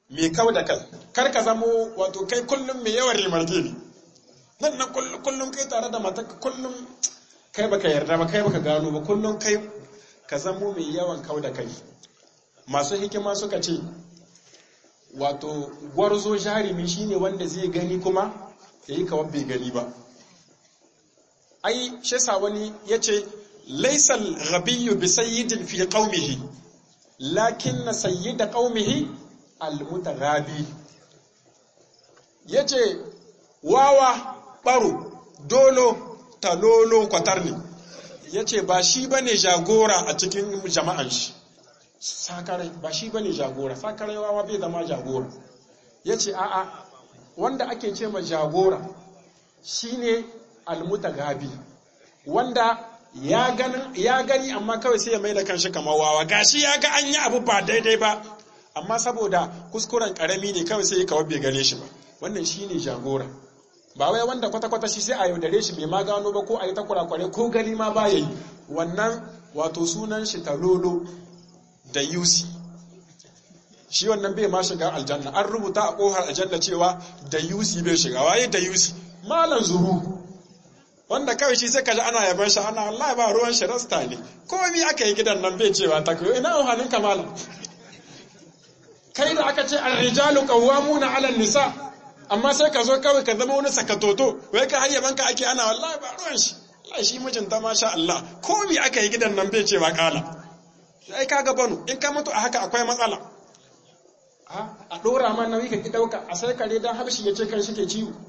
mai kau da kai kar ka zamo wato kai kullum mai yawan rimarge ne nan nan kullum kai tare da mata kullum kai baka yarda ba kai baka gano ba kullum kai ka zamo mai yawan kau da kai masu hikima suka ce wato gwarzo jarumi shine wanda zai gani kuma yayi kawai bai gani ba ai shesa wani yace laysal ghabiyyu bi sayyidin fi qaumihi lakin sayyida qaumihi almutaghabi yace wawa baro dolo talolo kwatarni yace ba shi bane jagora a cikin jama'an shi sakarai ba shi bane jagora sakarai wawa bai zama jagora yace a'a wanda ake ce ma jagora shine almutaghabi wanda ya gani amma kawai sai ya mai da kanshi kamar wawa gashi ya ga an yi abu ba daidai ba amma saboda kuskuren karami ne kawai sai kawai bai gane shi ba wannan shine jagora ba wai wanda kwata-kwata shi sai a yaudare shi bai ma gano ba ko a yi ta kurakware ko gani ma ba yi wannan wato sunan shi talolo da yusi shi wannan bai ma shiga aljanna an rubuta a kohar aljanna cewa da yusi bai shiga waye da yusi malan zuru wanda kawai shi sai kaji ana yaban shi ana wallahi ba ruwan shi rasta ne komai aka yi gidan nan bai cewa ta koyo ina ohanin kamala kai da aka ce ar-rijalu qawwamuna 'ala nisa amma sai ka zo kawai ka zama wani sakatoto wai ka hayyaban ka ake ana wallahi ba ruwan shi wallahi shi mijinta masha Allah komai aka yi gidan nan bai cewa kala sai kaga banu in ka mutu a haka akwai matsala a dora ma nauyi ka ki dauka a sai kare dan habshi ya ce kan shi ke ciwo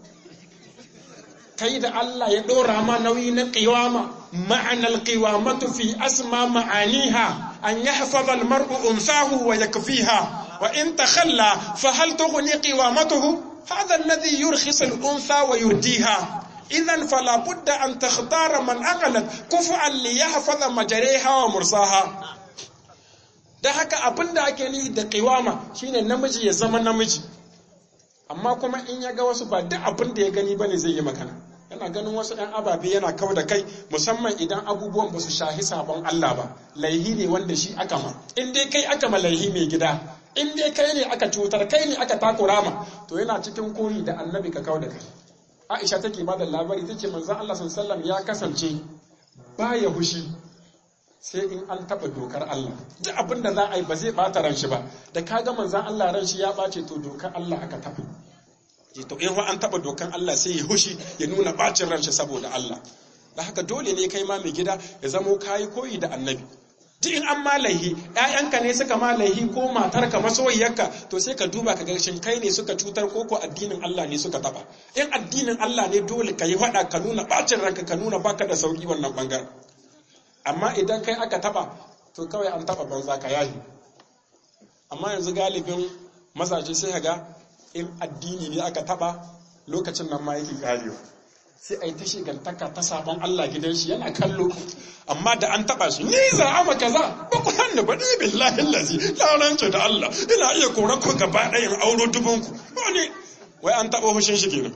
kai da Allah ya ɗora ma nauyi na ƙiwama ma'anar ƙiwamatu fi asma ma'aniha an yi hafazal mar'u unsahu wa yakfiha wa in takhalla fa hal tughni qiwamatuhu hadha alladhi yurkhis al-unsa wa yurdiha idan fala budda an takhtara man aqalat kufu'an li yahfaza majariha wa mursaha da haka abinda ake ni da ƙiwama shine namiji ya zama namiji amma kuma in ya ga wasu ba duk abin da ya gani bane zai yi magana yana ganin wasu ɗan ababe yana kau da kai musamman idan abubuwan ba su shahi sabon Allah ba laihi ne wanda shi aka ma in dai kai aka ma laihi mai gida in dai kai ne aka cutar kai ne aka takura ma to yana cikin koyi da annabi ka kau da kai Aisha take ba da labari tace manzon Allah sallallahu ya kasance baya hushi sai in an taɓa dokar Allah duk abin da za a yi ba zai ɓata ran shi ba da kaga manzon Allah ran shi ya ɓace to dokar Allah aka taɓa to in an taba dokan Allah sai ya hushi ya nuna bacin ranshi saboda Allah da haka dole ne kai ma mai gida ya zamo kayi koyi da annabi duk in an malaihi ƴaƴanka ne suka malaihi ko matarka masoyiyarka to sai ka duba ka ga shin kai ne suka cutar ko ko addinin Allah ne suka taba in addinin Allah ne dole ka yi faɗa ka nuna bacin ranka ka nuna baka da sauki wannan bangaren amma idan kai aka taba to kawai an taba banza ka yahi amma yanzu galibin mazaje sai ka ga in addini ne aka taba lokacin nan ma yake karewa sai a yi ta shigantaka ta sabon Allah gidan shi yana kallo amma da an taba shi ni za a maka za ba ku hannu ba ni billahi lazi larance da Allah ina iya kora ku gaba ɗayan auro dubunku wani wai an taba hushin shi kenan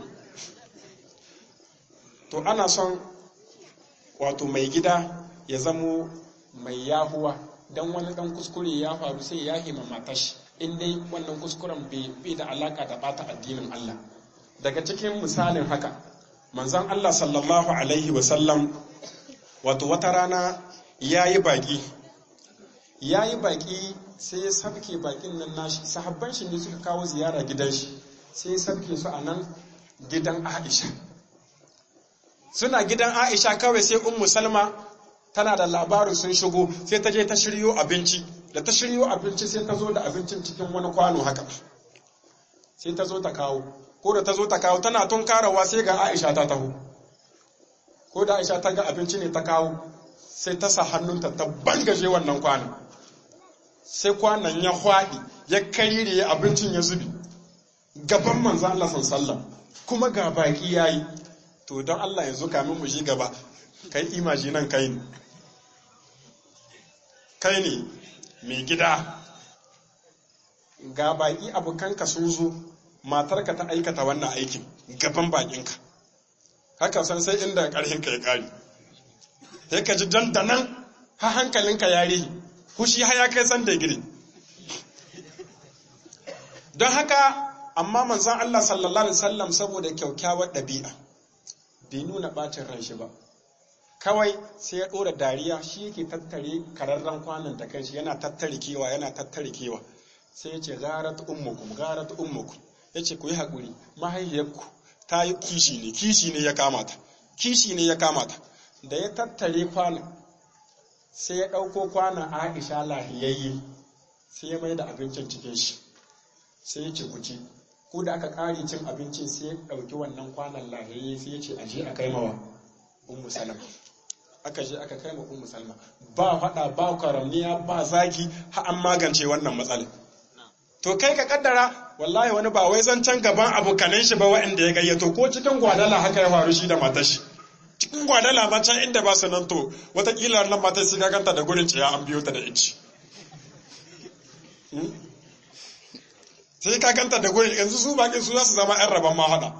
to ana son wato mai gida ya zamo mai yahuwa dan wani dan kuskure ya faru sai ya hima matashi in dai wannan kuskuren bai da alaka da bata addinin Allah daga cikin misalin haka manzon Allah sallallahu alaihi wasallam wato wata rana yayi baki yayi baki sai ya sabke bakin nan nashi sahabban shi ne suka kawo ziyara gidan shi sai ya sabke su a nan gidan Aisha suna gidan Aisha kawai sai ummu Salma tana da labarin sun shigo sai ta je ta shiryo abinci da ta shiryo abinci sai ta zo da abincin cikin wani kwano haka sai ta zo ta kawo ko da ta zo ta kawo tana tun karawa sai ga Aisha ta taho ko da Aisha ta ga abinci ne ta kawo sai ta sa hannunta ta bangaje wannan kwanon sai kwanon ya hwaɗi ya karire abincin ya zubi gaban manzo Allah sallallahu kuma ga baki yayi to don Allah yanzu kamin mu shi gaba kai imaji nan kai ne kai ne mai gida ga baki abokanka sun zo matarka ta aikata wannan aikin gaban bakinka haka san sai inda ƙarhinka ya ƙari sai ka ji dandanan ha hankalinka ya rihi hushi ha ya kai san da gire don haka amma manzon Allah sallallahu alaihi wasallam saboda kyaukyawar ɗabi'a bai nuna bacin ran shi ba kawai sai ya ɗora dariya shi yake tattare kararren kwanan da kanshi yana tattare kewa yana tattare kewa sai ya ce garat ummukum garat ummukum ya ce ku yi haƙuri mahaifiyarku ta yi kishi ne kishi ne ya kamata kishi ne ya kamata da ya tattare kwanan sai ya ɗauko kwanan aisha lahiyayye sai ya mai da abincin cikin shi sai ya ce ku ci ko da aka ƙari cin abincin sai ya ɗauki wannan kwanan lahiyayye sai ya ce aje a kai mawa ummu salama aka je aka kai ma ummu salma ba faɗa ba kwaramniya ba zagi har an magance wannan matsalar to kai ka kaddara wallahi wani ba wai zancen gaban abokanan shi ba waɗanda ya gayyato ko cikin gwadala haka ya faru shi da matar shi cikin gwadala ma can inda ba su nan to watakila nan matar sai ganta da gurin ciya an biyo ta da ici sai ka ganta da gurin yanzu su bakin su za su zama yan rabon ma hada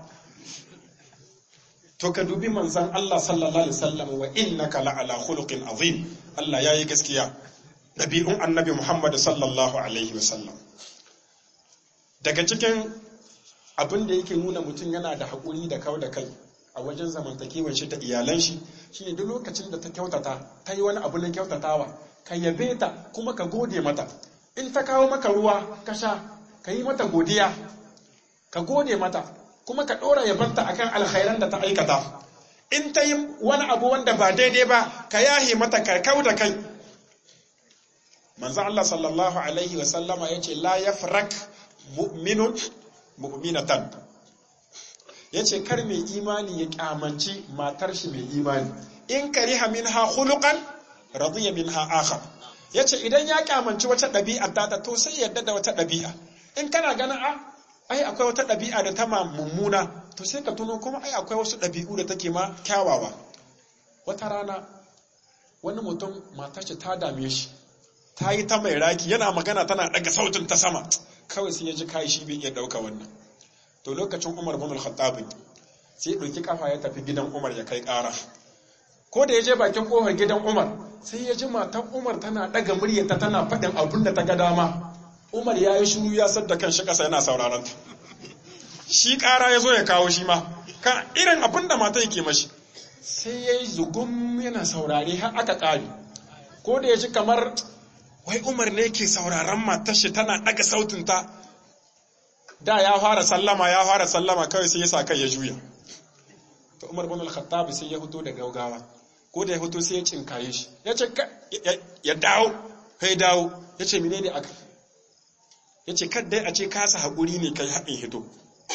to ka dubi manzan Allah sallallahu alaihi wasallam wa innaka la'ala khuluqin azim Allah yayi gaskiya dabi'un annabi Muhammad sallallahu alaihi wasallam daga cikin abin da yake nuna mutum yana da haƙuri da kau da kai a wajen zamantakewar shi da iyalan shi shine duk lokacin da ta kyautata ta yi wani abu na kyautatawa ka yabe ta kuma ka gode mata in ta kawo maka ruwa ka sha ka yi mata godiya ka gode mata kuma ka ɗora yabanta akan alkhairan da ta aikata in ta yi wani abu wanda ba daidai ba ka yahe mata ka kau da kai manzo Allah sallallahu alaihi wa sallama yace la yafrak mu'minun mu'minatan yace kar mai imani ya kyamanci matar shi mai imani in kariha minha khuluqan radiya minha akhar yace idan ya kyamanci wata ɗabi'a ta to sai yadda da wata ɗabi'a in kana ganin a ai akwai wata ɗabi'a da ta mummuna to sai ka tuno kuma ai akwai wasu ɗabi'u da take ma kyawawa wata rana wani mutum matar shi ta dame shi ta yi ta mai raki yana magana tana daga sautin ta sama kawai sai ya ji kai shi bai iya dauka wannan to lokacin Umar bin Al-Khattab sai ɗauki kafa ya tafi gidan Umar ya kai ƙara ko da ya je bakin kofar gidan Umar sai ya ji matan Umar tana daga muryarta tana faɗin abin da ta ga dama Umar ya yi shiru ya sadda kan shi ƙasa yana sauraron ta shi ƙara ya zo ya kawo shi ma kan irin abin da mata yake mashi sai ya yi zugum yana saurare har aka ƙare ko da ya ji kamar wai umar ne ke sauraron matar shi tana daga sautinta da ya fara sallama ya fara sallama kawai sai ya sa kai ya juya to umar bin al-khattab sai ya fito da gaugawa ko da ya fito sai ya cinkaye shi ya ce ya dawo kai dawo ya ce menene aka ya ce kadai a ce kasa haƙuri ne kai haɗin hito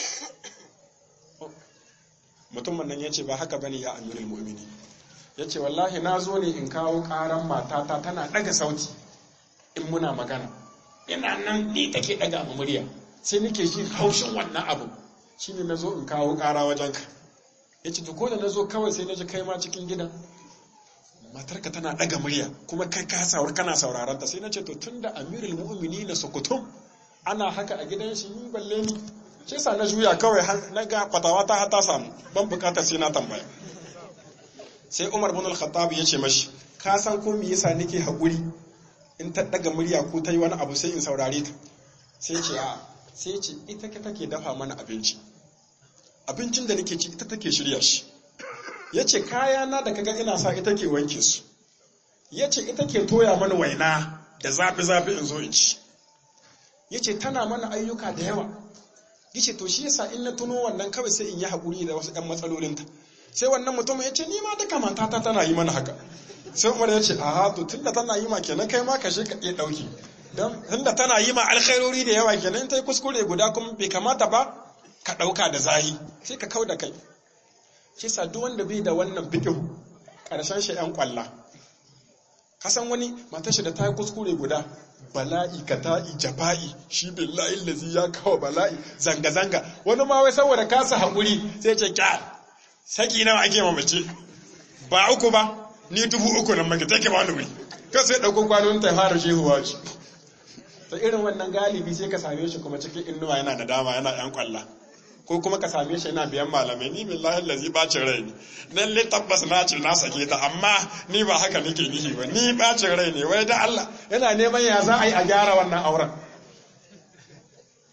mutumin nan ya ce ba haka bane ya amirul mu'mini ya ce wallahi na zo ne in kawo ƙaran matata tana ɗaga sauti in muna magana ina nan ni take daga mu murya sai nake jin haushin wannan abu shine nazo in kawo ƙara wajen ka yace to ko da nazo kawai sai naji kai ma cikin gidan matarka tana daga murya kuma kai ka saur kana sauraron ta sai nace to tunda amirul mu'minin sukutum ana haka a gidan shi ni balle ni shi sa na juya kawai na ga fatawa ta ta samu ban bukatar sai na tambaya sai Umar bin al-Khattab ya ce mashi ka san ko me yasa nake haƙuri in ta daga murya ko ta yi wani abu sai in saurare ta sai ce a sai ce ita ke take dafa mana abinci abincin da nake ci ita take shirya shi ya ce kayana da kaga ina sa ita ke wanke su ya ce ita ke toya mana waina da zafi-zafi in zo in ci ya ce tana mana ayyuka da yawa ya ce to shi yasa in na tuno wannan kawai sai in yi haƙuri da wasu 'yan matsalolinta sai wannan mutum ya ce ni ma duka matata tana yi mana haka sai umar ya ce a to tunda tana yi ma kenan kai ma ka shi ka iya ɗauki don tunda tana yi ma alkhairori da yawa kenan ta yi kuskure guda kuma bai kamata ba ka ɗauka da zahi sai ka kau da kai shi sa duk wanda bai da wannan fiƙihu ƙarshen shi ‘yan ƙwalla kasan wani matar shi da ta yi kuskure guda bala'i ka ta'i jafa'i shi billahi lazi ya kawo bala'i zanga-zanga wani ma wai saboda kasa haƙuri sai ce kya saki nawa ake mamace ba uku ba ni dubu uku nan maka take ba wani wuri kan sai ɗauko kwanon ta fara shehuwa ce ta irin wannan galibi sai ka same shi kuma cikin innuwa yana da dama yana yan kwalla ko kuma ka same shi yana biyan malamai ni billahi lazi bacin rai ne dan le tabbas na ce na sake ta amma ni ba haka nake nihi ba ni bacin rai ne wai da Allah yana neman ya za a yi a gyara wannan auren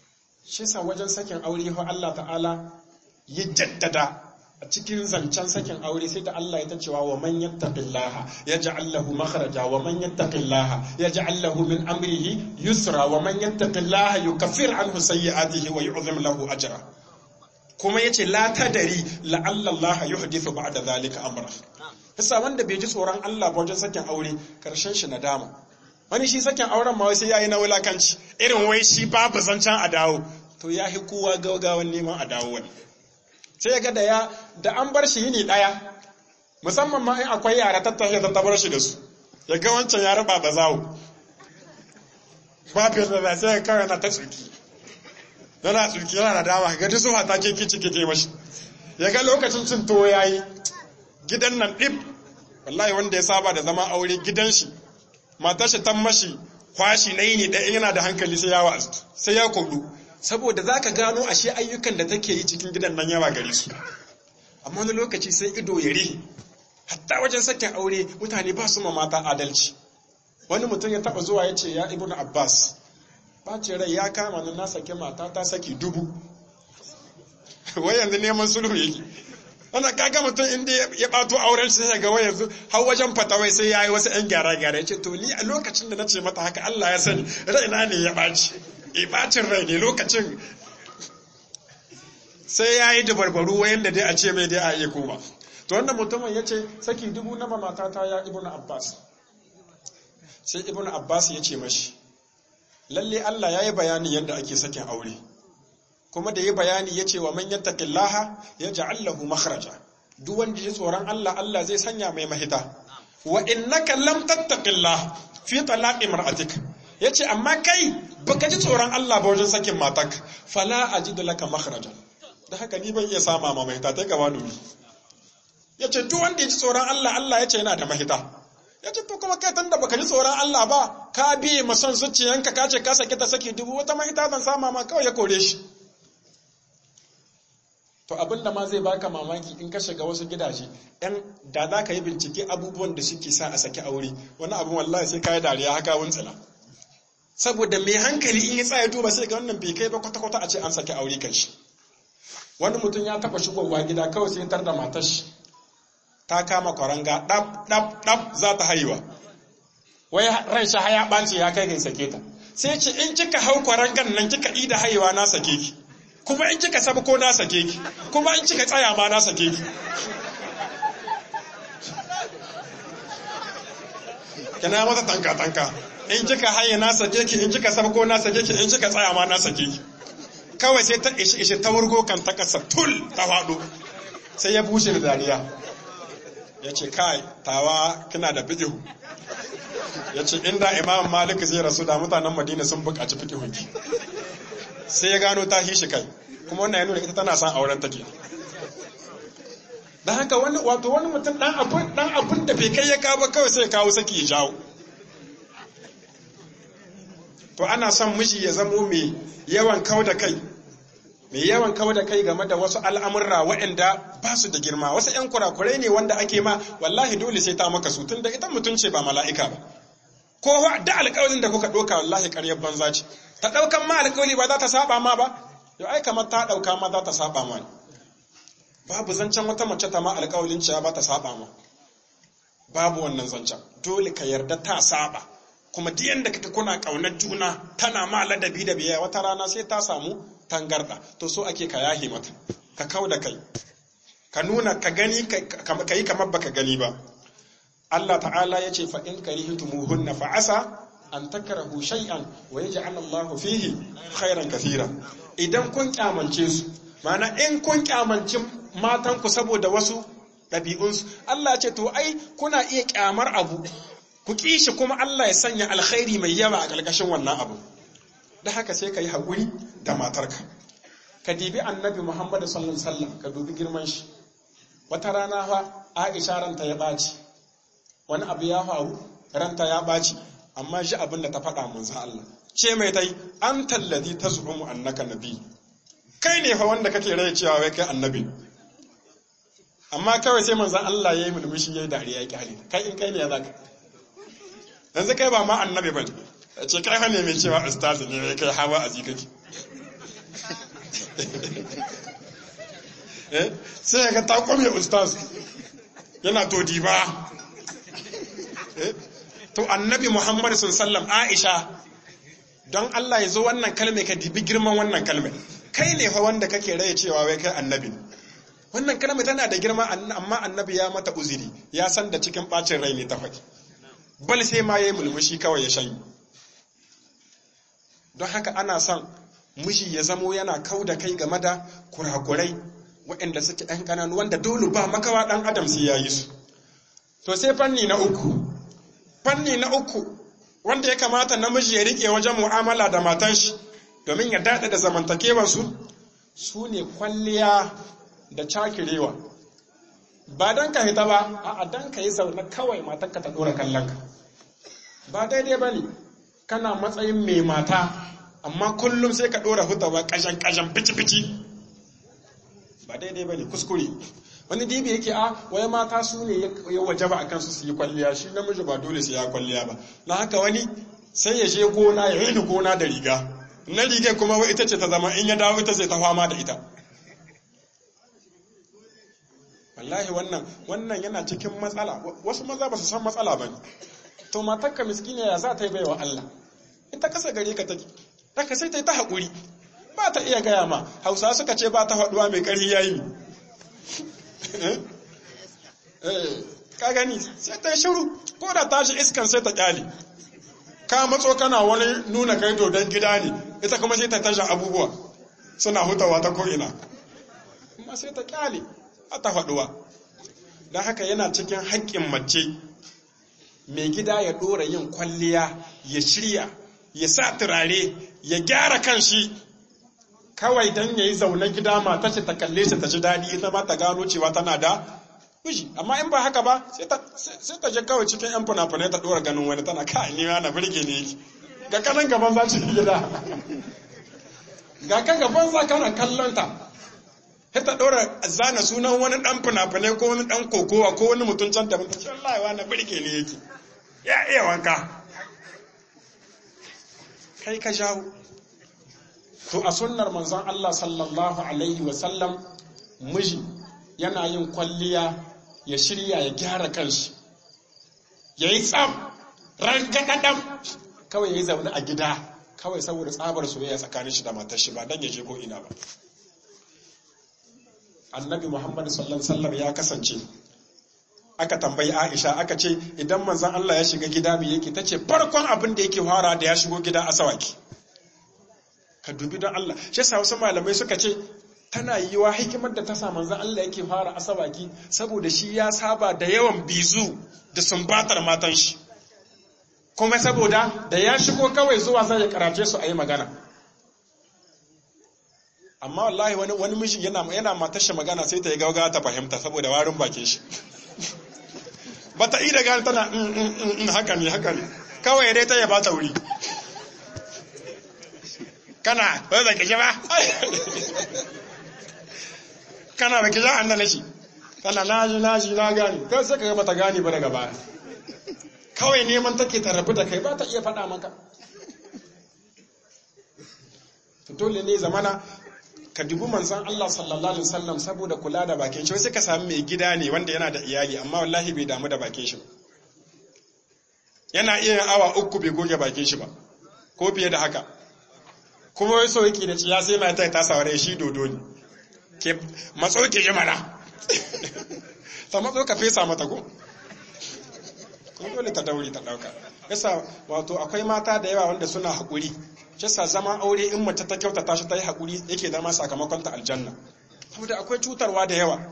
shi sa wajen sakin aure ho Allah ta'ala ya jaddada a cikin zancen sakin aure sai da Allah ya ta cewa wa man yattaqillaha yaj'al lahu makhraja wa man yattaqillaha yaj'al lahu min amrihi yusra wa man yattaqillaha yukaffir anhu sayyi'atihi wa yu'zim lahu ajra kuma yace la tadari la'alla Allah yuhdithu ba'da zalika amra yasa wanda bai ji tsoron Allah ba wajen sakin aure karshen shi nadama wani shi sakin auren ma sai yayi na wulakanci irin wai shi babu zancen a dawo to ya hi kowa gaugawan neman a dawo wani sai ya ga da ya da an bar shi yini daya musamman ma in akwai yara tattahe ta tabar shi da su ya ga wancan ya raba ba zawo babu da sai ya kawai na ta tsuki yana tsuki yana da dama ga duk zuwa ta ke kici kike mashi ya ga lokacin cin tuwo yayi gidan nan dib wallahi wanda ya saba da zama aure gidan shi matar shi tan mashi kwashi na yini ɗaya yana da hankali sai ya wa'azu sai ya kodu saboda za ka gano ashe ayyukan da take yi cikin gidan nan yawa gare su amma wani lokaci sai ido ya rihe hatta wajen sakin aure mutane ba su ma mata adalci wani mutum ya taba zuwa ya ce ya ibn abbas ɓace rai ya kama ni na sake mata ta saki dubu wai yanzu neman sulhu yake wanda kaga mutum inda ya ɓato auren shi sai ga wai yanzu har wajen fatawai sai ya yi wasu 'yan gyara-gyara ya ce to ni a lokacin da na ce mata haka Allah ya sani raina ne ya ɓaci e ɓacin rai ne lokacin sai ya yi dabarbaru wayan da dai a ce mai dai a iya koma to wannan mutumin ya ce saki dubu na matata ya ibnu abbas sai ibnu abbas ya ce mashi lalle Allah ya yi bayani yadda ake sakin aure kuma da yi bayani ya ce wa man yattaqillaha yaj'al lahu makhraja duk wanda ya tsoron Allah Allah zai sanya mai mahita wa innaka lam tattaqillah fi talaqi mar'atik yace amma kai baka ji tsoron Allah ba wajen sakin matak fala ajidu laka makhraja da haka ni ban iya sama ma mahita ta gaba duri yace duk wanda ya ji tsoron Allah Allah yace yana da mahita yace to kuma kai tunda baka ji tsoron Allah ba ka biye ma son zuciyanka ka ce ka saki ta saki dubu wata mahita zan sama ma kawai ya kore shi To abin da ma zai baka mamaki in ka shiga wasu gidaje, ‘yan da za ka yi bincike abubuwan da suke sa a saki aure, wani abin wallahi sai ka yi dariya haka wuntsila. Saboda mai hankali in ya tsaya duba sai ga wannan bai kai ba kwata-kwata a ce an saki aure kan shi. Wani mutum ya taɓa shigowa gida kawai sai tar da matar shi. Ta kama kwaranga ɗab ɗab ɗab za ta haihuwa. Wai ran shi haya ɓace ya kai ga sake ta. Sai ce in kika hau kwarangan nan kika ida haihuwa na sake ki. kuma in kika sabu ko na sake ki kuma in kika tsaya ma na sake ki kina mata tanka tanka in kika haye na sake ki in kika sabu ko na sake ki in kika tsaya ma na sake ki kawai sai ta ishi ishi ta wurgo kan ta kasa tul ta faɗo sai ya bushe da dariya ya ce kai tawa kina da fiƙihu ya ce inda imam malik zai rasu da mutanen madina sun buƙaci fiƙihunki sai ya gano ta hishi kai kuma wannan ya nuna ita tana son auren take dan haka wani wato wani mutum dan abun dan abun da bai kai ya kawo kawai sai ya kawo saki ya jawo to ana son miji ya zamo mai yawan kau da kai mai yawan kau da kai game da wasu al'amurra waɗanda ba su da girma wasu ‘yan kurakurai ne wanda ake ma wallahi dole sai ta maka su tun da ita mutum ce ba mala'ika ba ko da alƙawarin da kuka ɗauka wallahi ƙaryar banza ce ta ɗaukan ma alƙawari ba za ta saba ma ba yau ai kamar ta ɗauka ma za ta saba ma ne babu zancen wata mace ta ma alƙawarin cewa ba ta saba ma babu wannan zancen dole ka yarda ta saba kuma duk yanda kake kuna ƙaunar juna tana ma ladabi da biya wata rana sai ta samu tangarda to so ake ka yahi mata ka kau da kai ka nuna ka gani ka yi kamar baka gani ba Allah ta'ala ya ce fa in karihtumuhunna fa asa an takrahu shay'an wa yaj'al Allah fihi khairan kathira idan kun kyamance su mana in kun kyamanci matan ku saboda wasu ɗabi'unsu Allah ya ce to ai kuna iya kyamar abu ku kishi kuma Allah ya sanya alkhairi mai yawa a ƙarƙashin wannan abu da haka sai ka yi haƙuri da matarka ka dibi annabi Muhammad sallallahu alaihi wasallam ka dubi girman shi wata rana fa Aisha ranta ya ɓaci wani abu ya faru ranta ya ɓaci amma shi abin da ta faɗa manzan Allah ce mai tai an tallazi ta zuɓumu annaka nabi kai ne fa wanda kake rai cewa wai kai annabi amma kawai sai manzan Allah ya yi mulmushi ya yi dariya ya kyale kai in kai ne ya zaka yanzu kai ba ma annabi ba ce kai fa ne mai cewa ustazi ne kai hawa a kake sai ga ta kwame ustaz yana to diba to annabi muhammad sallam aisha don Allah ya zo wannan kalme ka dibi girman wannan kalme kai ne fa wanda kake raye cewa wai kai annabi wannan kalme tana da girma amma annabi ya mata uziri ya san da cikin bacin rai ne ta faɗi bal sai ma yayi mulmushi kawai ya shanyi don haka ana son miji ya zamo yana kau da kai game da kurakurai waɗanda suke ɗan ƙananu wanda dole ba makawa ɗan adam sai ya yi su to sai fanni na uku fanni na uku wanda ya kamata namiji ya riƙe wajen mu'amala da matan shi domin ya daɗa da zamantakewarsu su ne kwalliya da cakirewa ba don ka hita ba a don ka yi zaune kawai matanka ta ɗora kallon ka ba daidai ba ne kana matsayin mai mata amma kullum sai ka ɗora hutawa ƙashan-ƙashan fici-fici ba daidai ba ne kuskure wani dibi yake a wai mata su ne ya waje ba a kansu su yi kwalliya shi namiji ba dole su ya kwalliya ba na haka wani sai ya je gona ya rini gona da riga na riga kuma wai ita ce ta zama in ya dawo ita sai ta fama da ita wallahi wannan wannan yana cikin matsala wasu maza ba su san matsala ba ne to matarka miskina ya za ta yi baiwa Allah ita kasa gare ka take haka sai ta yi ta haƙuri ba ta iya gaya ma hausa suka ce ba ta faɗuwa mai ƙarfi yayi ka gani sai ta yi shiru ko da tashi iskan sai ta ƙyale ka matso kana wani nuna kai dodon gida ne ita kuma sai ta tashi abubuwa suna hutawa ta ko'ina kuma sai ta ƙyale a ta faɗuwa don haka yana cikin haƙƙin mace mai gida ya ɗora yin kwalliya ya shirya ya sa turare ya gyara kan shi kawai don ya yi zaune gida mata ce ta kalle shi ta ji daɗi ita ma ta gano cewa tana da miji amma in ba haka ba sai ta je kawai cikin yan fina-finai ta ɗora ganin wani tana ka ni na birge ne ga kanan gaban za ci gida ga kan gaban za kana kallon ta sai ta ɗora zana sunan wani ɗan fina-finai ko wani ɗan kokowa ko wani mutum can da mutum wallahi wa na birge ne yake ya iya wanka kai ka jawo to a sunnar manzon Allah sallallahu alaihi wasallam miji yana yin kwalliya ya shirya ya gyara kanshi ya yi tsam rangadadam kawai ya yi zaune a gida kawai saboda tsabar soyayya tsakanin shi da matar shi ba dan ya je ko ina ba annabi muhammad sallallahu alaihi wasallam ya kasance aka tambayi Aisha aka ce idan manzon Allah ya shiga gida mai yake tace farkon abin da yake fara da ya shigo gida asawaki ka dubi don Allah shi yasa wasu malamai suka ce tana yiwa hikimar da ta sa manzon Allah yake fara asawaki saboda shi ya saba da yawan bizu da sumbatar matan shi kuma saboda da ya shigo kawai zuwa zai ya karace su a yi magana amma wallahi wani wani miji yana yana matar shi magana sai ta yi gaugawa ta fahimta saboda warin bakin shi ba ta ida gani tana in haka ne haka ne kawai dai ta yaba ta wuri kana ba da kishe ba kana ba kishe an da nashi tana naji naji na gani kai sai ka ga bata gani ba daga baya kawai neman take ta rabu da kai ba ta iya faɗa maka dole ne zamana ka dubi manzon Allah sallallahu alaihi wasallam saboda kula da bakin shi sai ka samu mai gida ne wanda yana da iyali amma wallahi bai damu da bakin shi yana iya awa uku bai goge bakin shi ba ko fiye da haka kuma wai so yake da ciya sai mata ta saware shi dodo ne ke matso ke yi mana ta matso ka fesa mata ko kuma dole ta daure ta dauka yasa wato akwai mata da yawa wanda suna haƙuri shi sa zama aure in mace ta kyautata shi ta yi haƙuri yake zama sakamakon ta aljanna saboda akwai cutarwa da yawa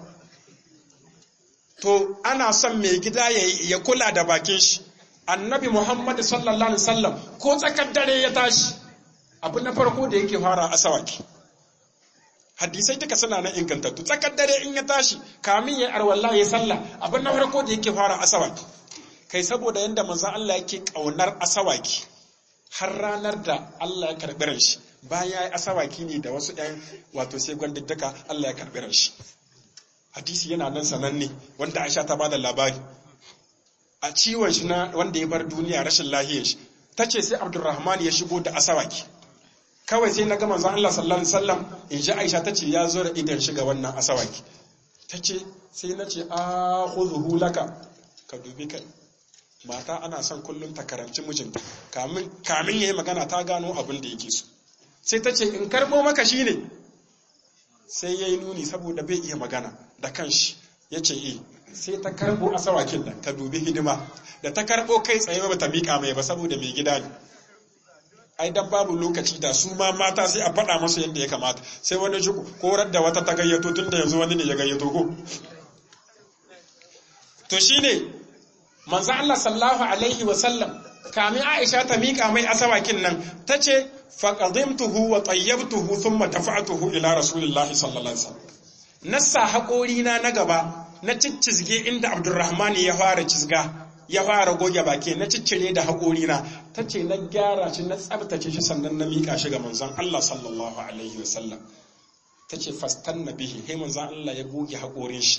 to ana son mai gida ya kula da bakin shi annabi muhammad sallallahu alaihi wasallam ko tsakar dare ya tashi abu na farko da yake fara asawaki hadisai duka suna na ingantattu tsakar dare in ya tashi kamin ya arwalla ya sallah abu na farko da yake fara asawaki kai saboda yanda manzon Allah yake kaunar asawaki har ranar da Allah ya karɓi ran shi bayan ya yi asawaki ne da wasu ɗan wato sai gwandaddaka Allah ya karɓi ran shi hadisi yana nan sananne wanda Aisha ta bada labari a ciwon shi na wanda ya bar duniya rashin lahiyar shi ta ce sai Abdulrahman ya shigo da asawaki kawai sai na ga manzon Allah sallallahu alaihi wasallam in ji Aisha tace ya zo da idan shi ga wannan asawaki tace sai na ce a khudhu laka ka dubi kai mata ana son kullum ta karanci mijinta kamin kamin yayi magana ta gano abin da yake so sai ta ce in karbo maka shine sai yayi nuni saboda bai iya magana da kanshi yace eh sai ta karbo asawakin nan ka dubi hidima da ta karbo kai tsaye ba ta mika mai ba saboda mai gida ne ai dan babu lokaci da su ma mata sai a faɗa masu yadda ya kamata sai wani shi korar da wata ta gayyato tun da yanzu wani ne ya gayyato ko to shine manzo Allah sallallahu alaihi wa sallam kamin Aisha ta mika mai asawakin nan tace faqadimtuhu wa tayyabtuhu thumma dafa'tuhu ila rasulillahi sallallahu alaihi wasallam nassa haƙori na na gaba na ciccizge inda Abdurrahman ya fara cizga ya fara goge baki na ciccire da haƙori na tace na gyara shi na tsabtace shi sannan na mika shi ga manzon Allah sallallahu alaihi wasallam tace fastanna bihi he manzon Allah ya goge haƙorin shi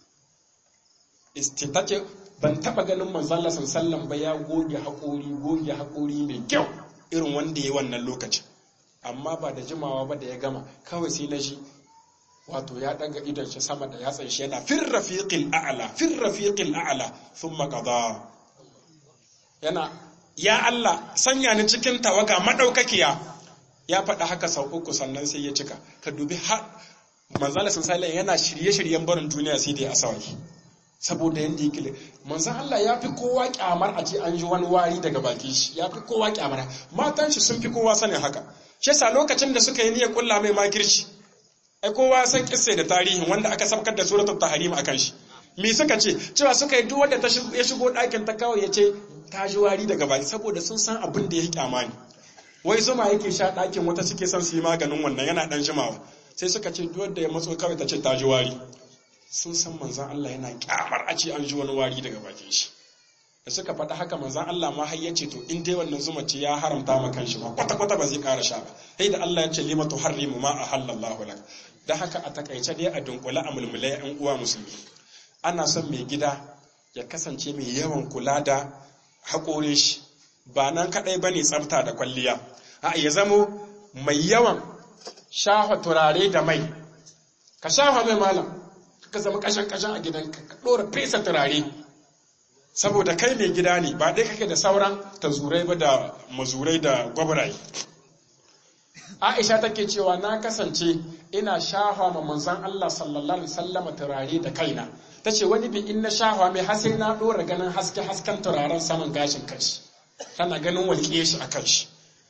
istitace ban taba ganin manzo Allah sallallahu ba ya goge haƙori goge haƙori mai kyau irin wanda ya wannan lokacin amma ba da jimawa ba da ya gama kawai sai na shi wato ya daga idon shi sama da yatsan shi yana fir rafiqil a'la fir rafiqil a'la thumma qada yana ya Allah sanya ni cikin tawaga madaukakiya ya faɗa haka sau uku sannan sai ya cika ka dubi har manzo Allah sallallahu yana shirye-shiryen barin duniya sai da ya asawaki saboda yadda yake manzan Allah ya fi kowa kyamar a ce an ji wani wari daga baki shi ya fi kowa kyamar matan shi sun fi kowa sanin haka shi sa lokacin da suka yi niyyar kulla mai makirci ai kowa san kisse da tarihin wanda aka sabkar da suratul tahrim akan shi me suka ce cewa suka yi duk wanda ta ya shigo ɗakin ta kawai ya ce ta ji wari daga baki saboda sun san abin da ya kyama ne wai zuma yake sha ɗakin wata suke son su yi maganin wannan yana ɗan jimawa sai suka ce duk wanda ya matso kawai ta ce ta ji wari sun san manzan Allah yana kyamar a ce an ji wani wari daga bakin shi da suka faɗa haka manzan Allah ma har yace to in dai wannan zuma ce ya haramta ma kanshi ba kwata kwata ba zai ƙara sha ba sai da Allah ya ce lima tuharrimu ma ahallallahu lak da haka a takaice dai a dunkule a mulmule yan uwa musulmi ana son mai gida ya kasance mai yawan kula da haƙorin shi ba nan kaɗai ba ne tsafta da kwalliya a ya zamo mai yawan shafa turare da mai ka shafa mai malam ka zama kashan-kashan a gidanka ka ɗora fesa turare saboda kai mai gida ne ba dai kake da sauran tazurai ba da mazurai da gwabraye aisha take cewa na kasance ina shafa ma manzon Allah sallallahu alaihi wasallam turare da kaina tace wani bi in na shafa mai har sai na ɗora ganin haske hasken turaren saman gashin kanshi tana ganin walƙiye shi a kanshi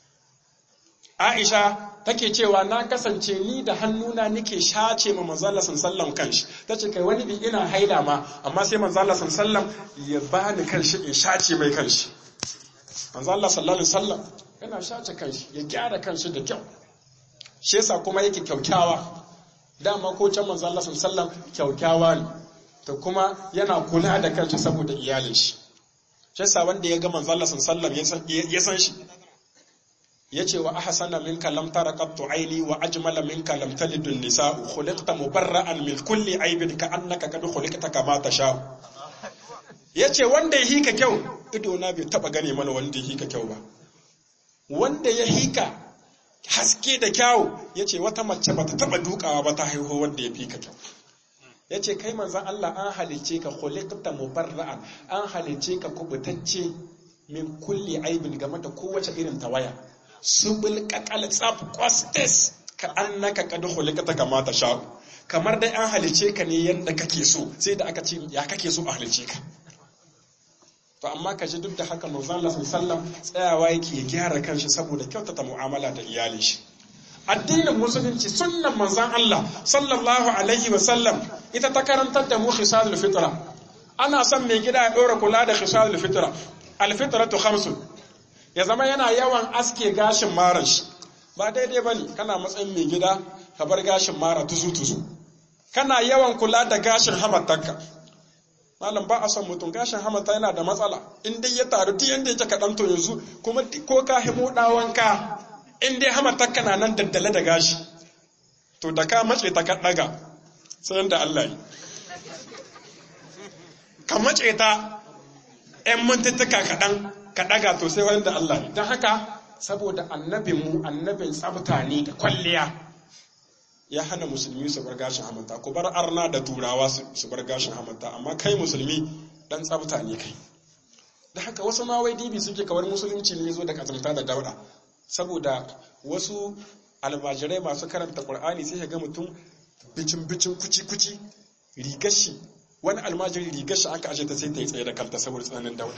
Aisha take cewa na kasance ni da hannuna nike shace ma manzala sallam kanshi tace kai wani bi ina haila ma amma sai manzala sallam ya bani kanshi in shace mai kanshi manzala sallallahu alaihi wasallam yana shace kanshi ya gyara kanshi da kyau shi yasa kuma yake kyaukyawa dama ko can manzala sallam kyaukyawa ne to kuma yana kula da kanshi saboda iyalin shi shi yasa wanda ya ga manzala sallam ya san shi yace wa ahsana minka lam tara qattu aini wa ajmala minka lam talid an-nisa'u khuliqta mubarra'an min kulli aibin ka annaka kad khuliqta kama tasha yace wanda ya hika kyau ido na bai taba gane mana wanda ya hika kyau ba wanda ya hika haske da kyau yace wata mace bata taba dukawa ba ta haihu wanda ya fika kyau yace kai manzon Allah an halice ka khuliqta mubarra'an an halice ka kubutacce min kulli aibin game da kowace irin tawaya subul kakal tsaf kwastes ka annaka kad khuliqata kama ta sha kamar dai an halice ka ne yanda kake so sai da aka ce ya kake so a halice ka to amma ka ji duk da haka manzon Allah sallallahu tsayawa yake ya gyara kanshi saboda kyautata mu'amala da iyalin shi addinin musulunci sunnan manzon Allah sallallahu alaihi wa sallam ita ta karantar da mu khisalul fitra ana son mai gida ya dora kula da khisalul fitra al fitratu khamsun ya zama yana yawan aske gashin maran shi ba daidai ba ne kana matsayin mai gida ka bar gashin mara tuzu-tuzu kana yawan kula da gashin hamatarka malam ba a son mutum gashin hamata yana da matsala in dai ya taru duk yanda yake kaɗan to yanzu kuma ko ka himo ɗawanka in dai hamatarka na nan daddale da gashi to da ka mace ta ka ɗaga sai da Allah yi ka mace ta ‘yan mintuttuka kaɗan ka ɗaga to sai wanda Allah ne don haka saboda annabinmu annabin tsabta ne da kwalliya ya hana musulmi su bar gashin hamanta ku bar arna da turawa su bar gashin hamanta amma kai musulmi dan tsabta ne kai da haka wasu ma wai dibi suke kawar musulunci ne zo da kazamta da dauda saboda wasu almajirai masu karanta qur'ani sai ga mutum bicin bicin kuci kuci rigar shi wani almajiri rigar shi aka aje ta sai ta yi tsaye da kanta saboda tsananin dauda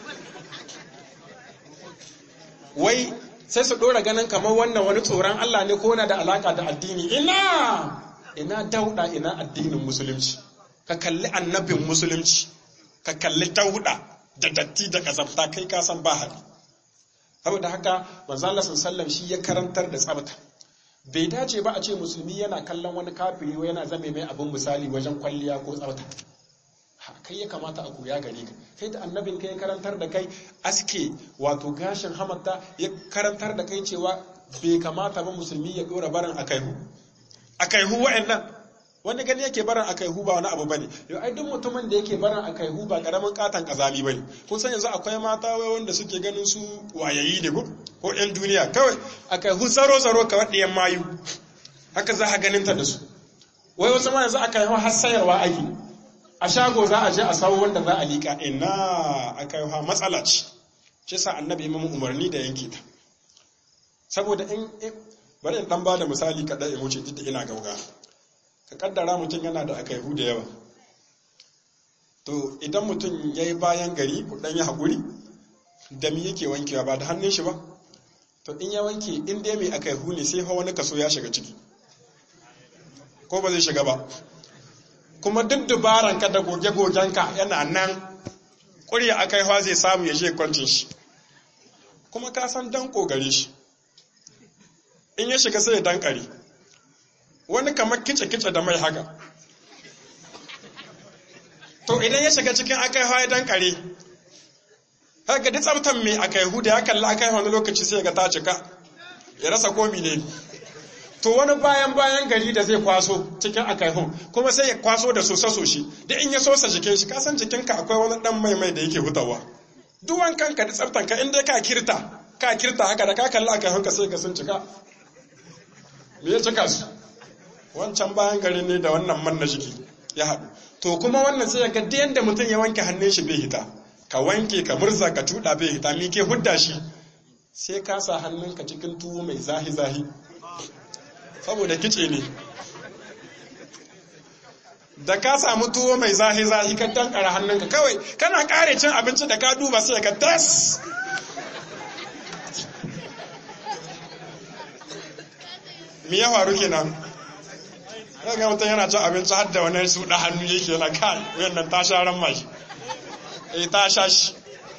wai sai su ɗora ganin kamar wannan wani tsoron Allah ne ko na da alaka da addini ina ina dauda ina addinin musulunci ka kalli annabin musulunci ka kalli dauda da datti da kazafta kai ka san ba hali saboda haka manzo Allah sallallahu shi ya karantar da tsabta bai dace ba a ce musulmi yana kallon wani kafiri ko yana zame mai abin misali wajen kwalliya ko tsabta kai ya kamata a koya gare ka kai da annabin kai ya karantar da kai aske wato gashin hamata ya karantar da kai cewa bai kamata ba musulmi ya dora barin akaihu akaihu wa'annan wani gani yake barin akaihu ba wani abu bane yau ai duk mutumin da yake barin akaihu ba karamin katan kazami bane kun san yanzu akwai mata wai wanda suke ganin su wayayi ne ko ko yan duniya kawai akaihu zaro zaro kawai ɗiyan mayu haka za a ganin ta da su wai wasu ma yanzu akaihu har sayarwa ake a shago za a je a sawo wanda za a liƙa ina aka yi matsala ce shi sa annabi imamu umarni da yanke ta saboda in bari in dan ba da misali kaɗai in wuce duk da ina gauga ka kaddara mutum yana da aka da yawa to idan mutum ya yi bayan gari ku ɗan yi haƙuri da mi yake wankewa ba da hannun shi ba to in ya wanke in dai mai aka ne sai hawa wani kaso ya shiga ciki ko ba zai shiga ba kuma duk dubaran ka da goge-gogenka yana nan ƙurya a kaiwa zai samu ya je kwancin shi kuma ka san dan gare shi in ya shiga sai ya dankare wani kamar kice-kice da mai haka to idan ya shiga cikin akaiwa ya dankare haka duk tsabtan mai akaihu da ya kalla akaiwa wani lokaci sai ga ta cika ya rasa komi ne to wani bayan bayan gari da zai kwaso cikin akaihun kuma sai ya kwaso da sosa soshi da in ya sosa jikin shi kasan jikinka akwai wani dan mai mai da yake hutawa duwan kanka da tsaftan ka inda ka kirta ka kirta haka da ka kalli akaihun ka sai ka sun cika me ya cika su wancan bayan gari ne da wannan man na jiki ya haɗu to kuma wannan sai ga da yanda mutum ya wanke hannun shi bai hita ka wanke ka murza ka tuɗa bai hita mi ke hudda shi sai ka sa hannunka cikin tuwo mai zahi zahi saboda kice ne da ka samu tuwo mai zahi-zahi ka dankara hannunka kawai kana kare cin abinci da ka duba sai ka tas mi ya faru kenan ga mutum yana cin abinci har da wani su da hannu yake yana kai wannan ta sha ran mashi eh ta sha shi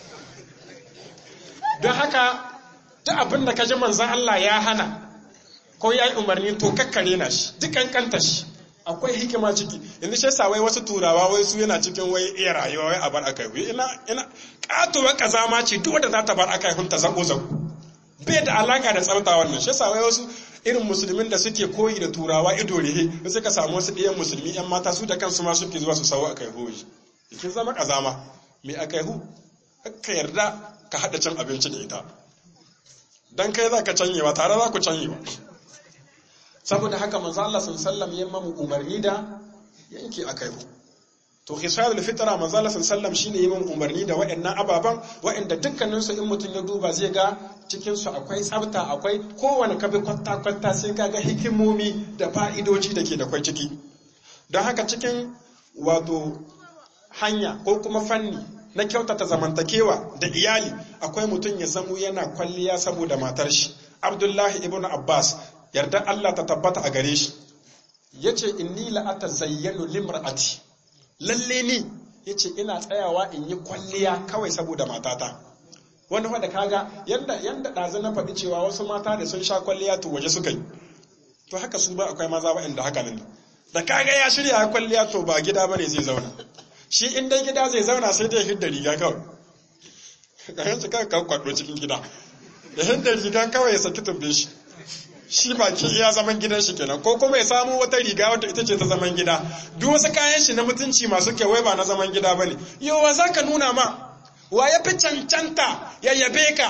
don haka duk abin da ka ji manzan Allah ya hana ko ya yi umarni to kakkare na shi dukan kanta shi akwai hikima ciki yanzu shi yasa wai wasu turawa wai su yana cikin wai iya rayuwa wai a bar akai hu ina ina katuwa kazama ce duk wanda za ta bar akai hun ta zako zako bai da alaka da tsafta wannan shi yasa wai wasu irin musulmin da suke koyi da turawa ido rehe da suka samu wasu ɗiyan musulmi yan mata su da kansu ma suke zuwa su sawo akai hu kin zama kazama me akai hu ka yarda ka hada cin abinci da ita dan kai za ka canyewa tare za ku canyewa saboda haka manzo Allah sallallahu ya mamu umarni da yanke akaihu to khisalul fitra manzo Allah sallallahu shine ya mamu umarni da waɗannan ababan waɗanda dukkanin su in mutum ya duba zai ga cikin su akwai tsafta akwai kowane kabi kwatta kwatta sai ka ga hikimomi da fa'idoji da ke da kwai ciki don haka cikin wato hanya ko kuma fanni na kyautata zamantakewa da iyali akwai mutum ya zamo yana kwalliya saboda matar shi Abdullahi ibn Abbas yarda Allah ta tabbata a gare shi yace inni la atazayyanu limra'ati lalle ni yace ina tsayawa in yi kwalliya kawai saboda matata wani fa da kaga yanda yanda dazu na faɗi cewa wasu mata da sun sha kwalliya to waje suka yi to haka su ba akwai maza waɗanda haka nan da kaga ya shirya kwalliya to ba gida bane zai zauna shi in dai gida zai zauna sai dai hidda riga kawai kayan shi kawai kwaɗo cikin gida da hidda riga kawai ya saki tumbe shi shi baki iya zaman gidan shi kenan ko kuma ya samu wata riga wadda ita ce ta zaman gida duk wasu kayan shi na mutunci masu kyawai ba na zaman gida bane yawa za ka nuna ma wa ya fi cancanta ya yabe ka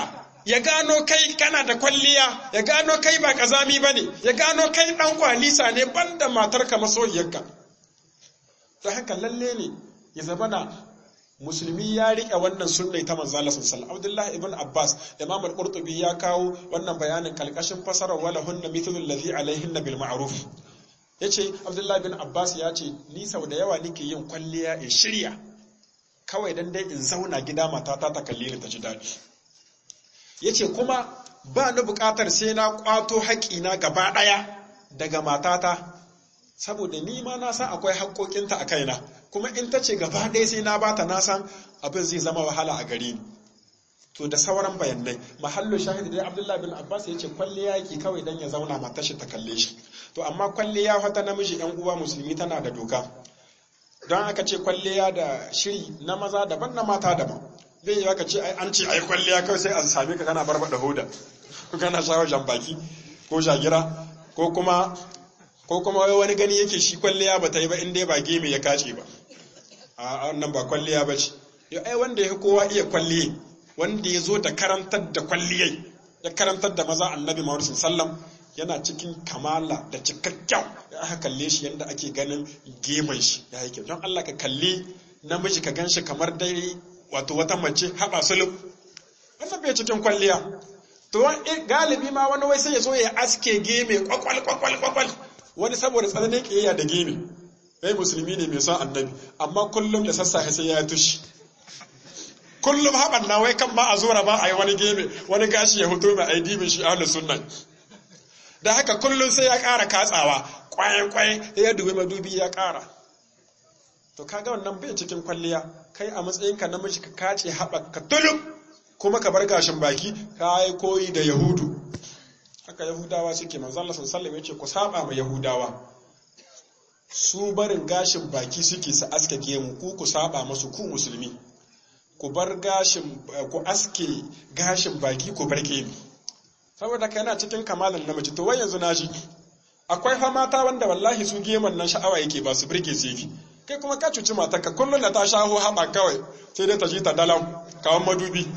ya gano kai kana da kwalliya ya gano kai ba kazami bane ya gano kai dan kwalisa ne banda matarka masoyiyarka don haka lalle ne ya zama na musulmi ya rike wannan sunnai ta manzo Allah sallallahu Abdullahi ibn Abbas Imam al-Qurtubi ya kawo wannan bayanin kalkashin fasarar wala hunna mithlu alladhi alaihinna bil ma'ruf yace Abdullahi ibn Abbas ya ce ni sau da yawa nake yin kwalliya in shirya kawai dan dai in zauna gida matata ta kalle ni ta ji dadi yace kuma ba ni bukatar sai na kwato haƙina gaba daya daga matata saboda ni ma na san akwai haƙoƙinta a kaina kuma in ta ce gaba ɗaya sai na bata na san abin zai zama wahala a gare ni to da sauran bayanai mahallu shahidi dai abdullahi bin abbas ya ce kwalliya yake kawai dan ya zauna matar shi ta kalle shi to amma kwalliya wata namiji yan uwa musulmi tana da doka don aka ce kwalliya da shiri na maza daban na mata daban zai yi aka ce an ce ai kwalliya kawai sai a same ka kana barbada hoda kana shawo jambaki ko shagira ko kuma ko kuma wani gani yake shi kwalliya ba ta yi ba inda ba geme ya kace ba a wannan ba kwalliya ba ce yau ai wanda ya kowa iya kwalliye wanda ya zo da karantar da kwalliyai ya karantar da maza annabi muhammad sallam yana cikin kamala da cikakken ya aka kalle shi yadda ake ganin geman shi ya yi kyau don allah ka kalli namiji ka gan shi kamar dai wato wata mace haɓa sulub wannan bai cikin kwalliya to galibi ma wani wai sai ya zo ya aske geme kwakwal kwakwal kwakwal wani saboda tsananin ƙiyayya da gemi kai musulmi ne mai son annabi amma kullum da sassafe sai ya tushi kullum haɓar na wai kan ma a zora ba a yi wani gemi wani gashi ya hutu mai aidibin shi ahlus sunna da haka kullum sai ya ƙara katsawa kwayan kwayan ya dubi madubi ya ƙara to kaga wannan bai cikin kwalliya kai a matsayinka namiji ka kace haɓa ka tulum kuma ka bar gashin baki ka yi koyi da yahudu haka yahudawa suke manzo Allah sallallahu alaihi wasallam ku saba ma yahudawa su barin gashin baki suke su aske gemu ku ku saba masu ku musulmi ku bar gashin ku aske gashin baki ku bar gemu saboda kai yana cikin kamalan namiji to wai yanzu naji akwai fa mata wanda wallahi su geman nan sha'awa yake ba su burge su yake kai kuma ka cuci matarka kullum da ta shaho haɓa kawai sai dai ta ji ta dalam kawan madubi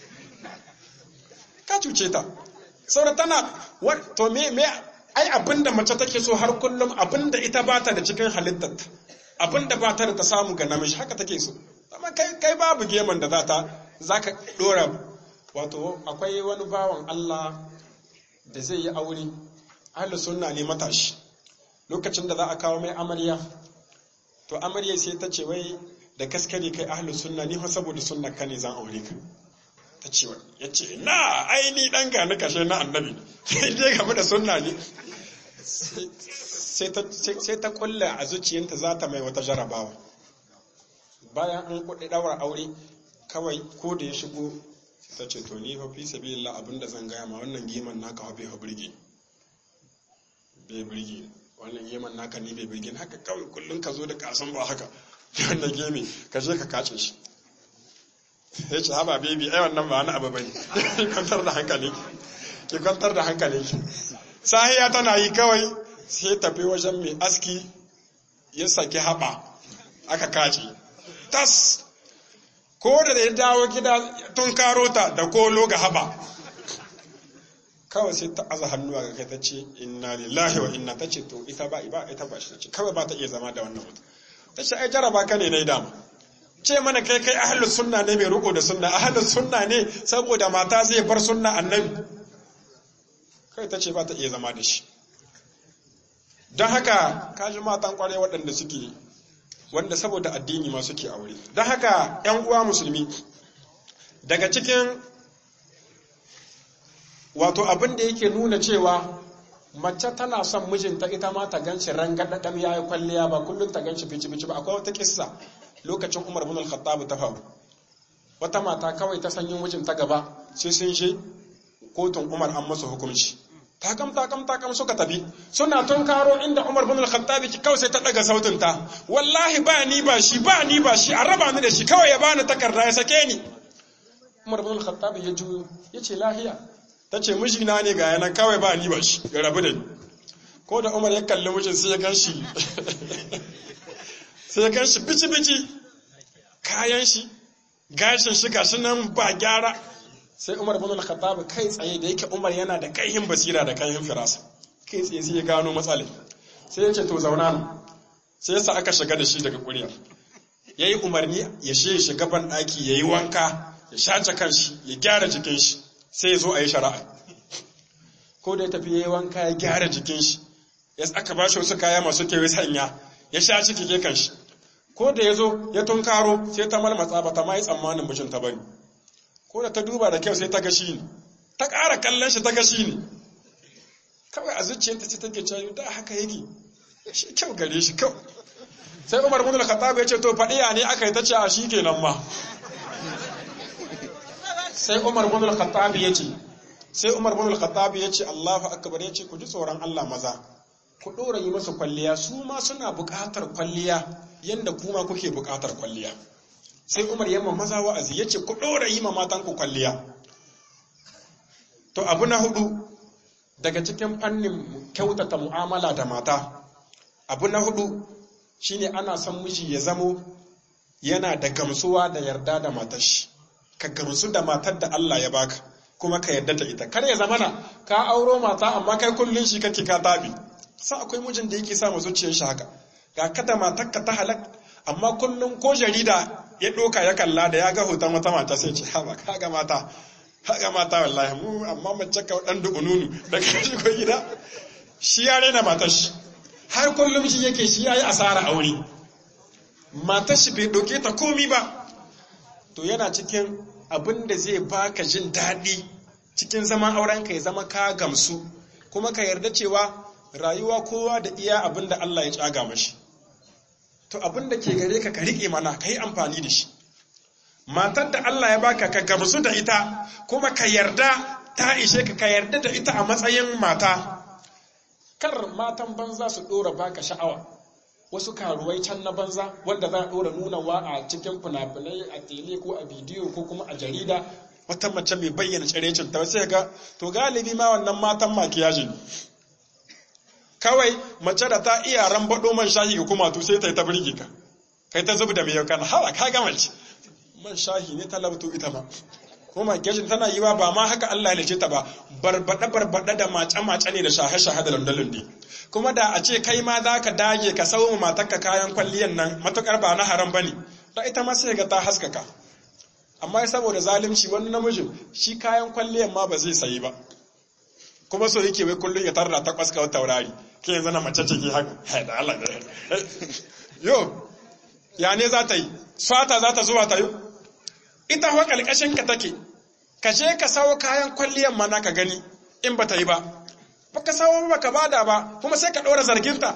ka cuce ta saboda tana to me me ai abinda mace take so har kullum abinda ita bata da cikin halittar abinda bata da ta samu ga namiji haka take so amma kai kai babu geman da za ta zaka dora wato akwai wani bawan Allah da zai yi aure ahlus sunna ne matashi lokacin da za a kawo mai amarya to amarya sai ta ce wai da kaskare kai ahlus sunna ni fa saboda sunna ka ne zan aure ka ta ce ya ce na aini dan gani kashe na annabi sai dai game da sunna ne sai ta kulla a zuciyarta za ta mai wata jarabawa bayan an kuɗi ɗaura aure kawai ko da ya shigo ta ce to ni fa fi sabilillah abinda zan gaya ma wannan geman naka fa bai fa burge bai burge wannan geman naka ni bai burge haka kawai kullum ka zo da kasan ba haka wannan geme ka je ka kace shi ya ce haba baby ai wannan ba wani abu bane ki kwantar da hankali ki kwantar da hankali sahiya tana yi kawai sai tafi wajen mai aski ya saki haba aka kace tas ko da ya dawo gida tun karo ta da kolo ga haba kawai sai ta aza hannu a kai ta ce inna lillahi wa inna ta ce to ita ba ita ba shi ta ce kawai ba ta iya zama da wannan mutum ta ce ai jaraba ka ne na dama ce mana kai kai ahlus sunna ne mai riko da sunna ahlus sunna ne saboda mata zai bar sunna annabi kai ta ce ba ta iya zama da shi don haka kaji matan kware waɗanda suke wanda saboda addini ma suke aure don haka ‘yan uwa musulmi daga cikin wato abin da yake nuna cewa mace tana son mijinta ita ma ta ganshi rangadadam ya yi kwalliya ba kullum ta ganshi fici-fici ba akwai wata kissa lokacin umar bin al-khattab ta faru wata mata kawai ta sanyin mijinta gaba sai sun je kotun umar an masa hukunci takam takam takam suka tafi suna tun karo inda umar bin al-khattab ki kawai sai ta daga sautin ta wallahi ba ni ba shi ba ni ba shi a raba ni da shi kawai ya bani takarda ya sake ni umar bin al-khattab ya juyo ya ce lahiya ta ce mijina ne ga yanan kawai ba ni ba shi ya rabu da ni ko da umar ya kalli mijin sai ya gan shi sai ya gan shi bici-bici kayan shi gashin shi gashi nan ba gyara sai Umar ibn al-Khattab kai tsaye da yake Umar yana da kaihin basira da kaihin firasa kai tsaye sai ya gano matsalai sai ya ce to zauna nan sai yasa aka shiga da shi daga ƙuriya yayi umarni ya she shiga ban daki yayi wanka ya shace kanshi ya gyara jikin shi sai ya zo a yi shari'a ko da ya tafi yayi wanka ya gyara jikin shi ya aka ba shi wasu kaya masu kewa sanya ya sha ciki ke kanshi ko da ya zo ya tunkaro sai ta malmatsa ba ta ma yi tsammanin mijinta bane ko da ta duba da kyau sai ta gashi ne ta ƙara kallon shi ta gashi ne kawai a zuciyarta ce take cewa da haka yake shi kyau gare shi kyau sai Umar ibn al-Khattab ya ce to fadiya ne aka yi ta ce a shi kenan ma sai Umar ibn al-Khattab ya ce sai Umar ibn al-Khattab ya ce Allahu akbar ya ce ku ji tsoron Allah maza ku dora yi masa kwalliya su ma suna buƙatar kwalliya yanda kuma kuke buƙatar kwalliya sai Umar yamma maza wa'azi ya ce ku dora yi ma matan ku kwalliya to abu na hudu daga cikin fannin kyautata mu'amala da mata abu na hudu shine ana son miji ya zamo yana da gamsuwa da yarda da matar shi ka gamsu da matar da Allah ya baka kuma ka yarda da ita kar ya zamana ka auro mata amma kai kullun shi kake ka tabi sa akwai mijin da yake sa mu zuciyar shi haka ga kada matar ka ta halak amma kullun ko jarida ya doka ya kalla da ya ga hoton wata mata sai ce ha ba ka ga mata haka mata wallahi mu amma mace ka dan dukununu da kashi ko gida shi ya rena matar shi har kullum shi yake shi yayi asara aure matar shi bai doke ta komi ba to yana cikin abin da zai baka jin daɗi cikin zaman auren ka ya zama ka gamsu kuma ka yarda cewa rayuwa kowa da iya abin da Allah ya tsaga mashi to abin da ke gare ka ka riƙe mana ka yi amfani da shi matar da Allah ya baka ka gamsu da ita kuma ka yarda ta ishe ka ka yarda da ita a matsayin mata kar matan banza su dora baka sha'awa wasu karuwai can na banza wanda za a dora nunawa a cikin fina-finai a tele ko a bidiyo ko kuma a jarida wata mace mai bayyana tsirecin ta sai ga to galibi ma wannan matan makiyaji ne kawai mace da ta iya rambaɗo man shahi ga kuma to sai ta yi ta birge ka kai ta zubi da mai yau kana hawa ka ga mace man shahi ne talabtu ita ma kuma gashin tana yi wa ba ma haka Allah ya ta ba barbada barbada da mace mace ne da shahe shahe da landalin ne kuma da a ce kai ma za ka dage ka sau matarka kayan kwalliyan nan matukar ba na haram bane da ita ma sai ga ta haskaka amma saboda zalunci wani namijin shi kayan kwalliyan ma ba zai sayi ba kuma so yake wai kullun ya tarda ta kwaska wata taurari ke yanzu na mace ce ke haka da Allah yo ya ne za ta yi fata za ta zuwa ta yi ita kuwa ƙalƙashin ka take ka je ka sawo kayan kwalliyan mana ka gani in ba ta yi ba ba ka sawo ba ka bada ba kuma sai ka ɗora zarginta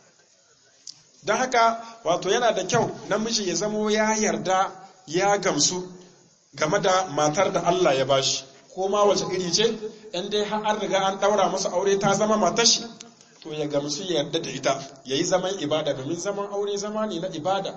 don haka wato yana da kyau namiji ya zamo ya yarda ya gamsu game da matar da Allah ya bashi ko ma wace iri ce in dai har an riga an ɗaura masa aure ta zama matar shi to ya gamsu ya yarda da ita ya yi zaman ibada domin zaman aure zama ne na ibada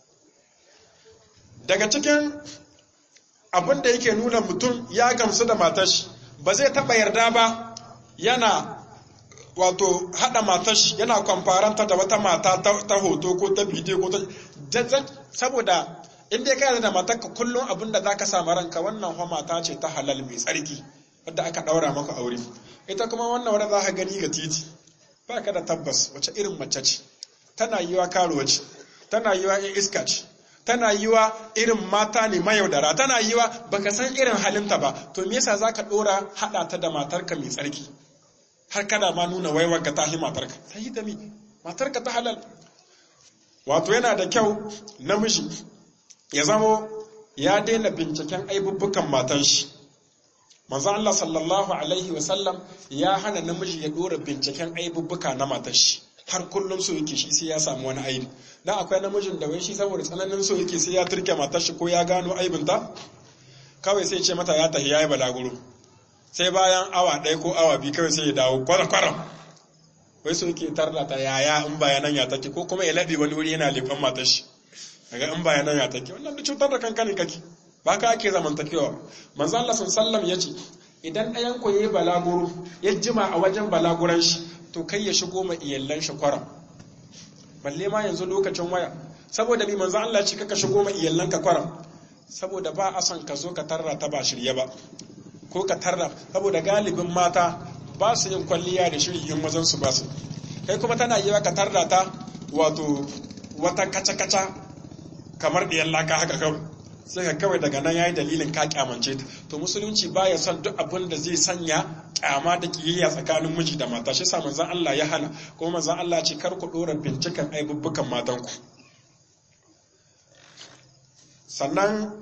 daga cikin abin da yake nuna mutum ya gamsu da matashi ba zai taɓa yarda ba yana wato haɗa matashi yana kwamfaranta da wata mata ta hoto ko ta bidiyo ko ta jajjan saboda in dai ka da matarka kullum abin da za ka samu ranka wannan fa mata ce ta halal mai tsarki wadda aka ɗaura maka aure ita kuma wannan wadda za ka gani ga titi ba ka da tabbas wace irin mace ce tana yiwa karuwa ce tana yiwa in iska ce tana yiwa irin mata ne mayaudara tana yiwa baka san irin halinta ba to me yasa zaka dora hada ta da matarka mai tsarki har kana ma nuna waiwar ka tahi matarka sai da mi matarka ta halal wato yana da kyau namiji ya zamo ya daina binciken aibubbukan matan shi manzon Allah sallallahu alaihi wasallam ya hana namiji ya dora binciken aibubbuka na matan shi har kullum so yake shi sai ya samu wani aibi dan akwai namijin da wai shi saboda tsananin so yake sai ya turke matar shi ko ya gano aibinta kawai sai ce mata ya tafi yayi balaguro sai bayan awa ɗaya ko awa biyu kawai sai ya dawo kwara kwara wai so yake tarda ta yaya in bayanan ya take ko kuma ya laɓe wani wuri yana leƙon matar shi daga in bayanan ya take wannan da cutar da kanka ne kake ba ka ake zamantakewa manzo Allah sallallahu ya ce idan ɗayan ku yayi balaguro ya jima a wajen balaguran shi to kai ya shigo ma iyallan shi kwaram balle ma yanzu lokacin waya saboda bi manzo Allah ce kaka shigo ma iyallan ka kwaram saboda ba a son ka zo ka tarra ta ba shirye ba ko ka tarda saboda galibin mata ba su yin kwalliya da shiri in mazan su ba su kai kuma tana yi ka tarda ta wato wata kaca-kaca kamar ɗiyan laka haka kawai sai ka kawai daga nan yayi dalilin ka kyamance ta to musulunci baya son duk abin da zai sanya kyama da kiyayya tsakanin miji da mata shi yasa manzon Allah ya hana kuma manzon Allah ce kar ku dora binciken aibubbukan matanku sannan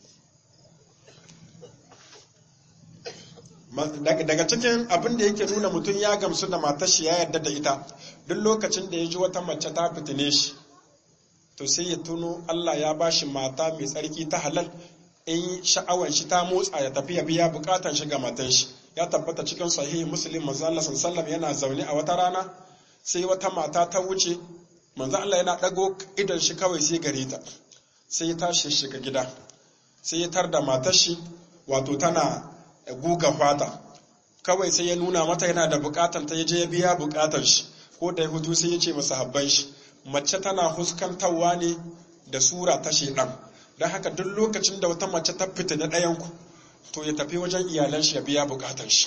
daga cikin abin da yake nuna mutum ya gamsu da matar shi ya yarda da ita duk lokacin da ya ji wata mace ta fitine shi to sai ya tuno Allah ya bashi mata mai tsarki ta halal in sha'awar shi ta motsa ya tafi ya biya bukatan shi ga matan shi ya tabbata cikin sahihi muslim manzo Allah sallallahu yana zaune a wata rana sai wata mata ta wuce manzo Allah yana dago idan shi kawai sai gare ta sai ya tashi shiga gida sai ya tar da matar shi wato tana guga fata kawai sai ya nuna mata yana da bukatan ta je ya biya bukatan shi ko da ya hutu sai ya ce masa habban shi mace tana huskantarwa ne da sura ta shedan don haka duk lokacin da wata mace ta fita na ɗayanku to ya tafi wajen iyalan shi ya biya bukatan shi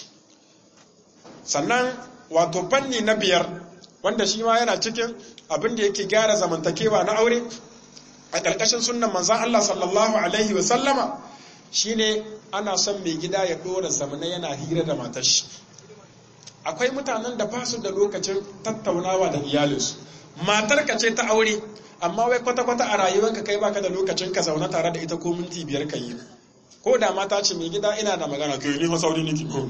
sannan wato fanni na biyar wanda shi ma yana cikin abin da yake gyara zamantakewa na aure a ƙarƙashin sunnan manzan Allah sallallahu alaihi wa sallama shine ana son mai gida ya ɗora zamana yana hira da matar shi akwai mutanen da ba su da lokacin tattaunawa da iyalinsu matar ka ce ta aure amma wai kwata-kwata a rayuwanka kai baka da lokacin ka zauna tare da ita ko minti biyar ka yi ko da mata ce mai gida ina da magana to ni fa sauri niki ko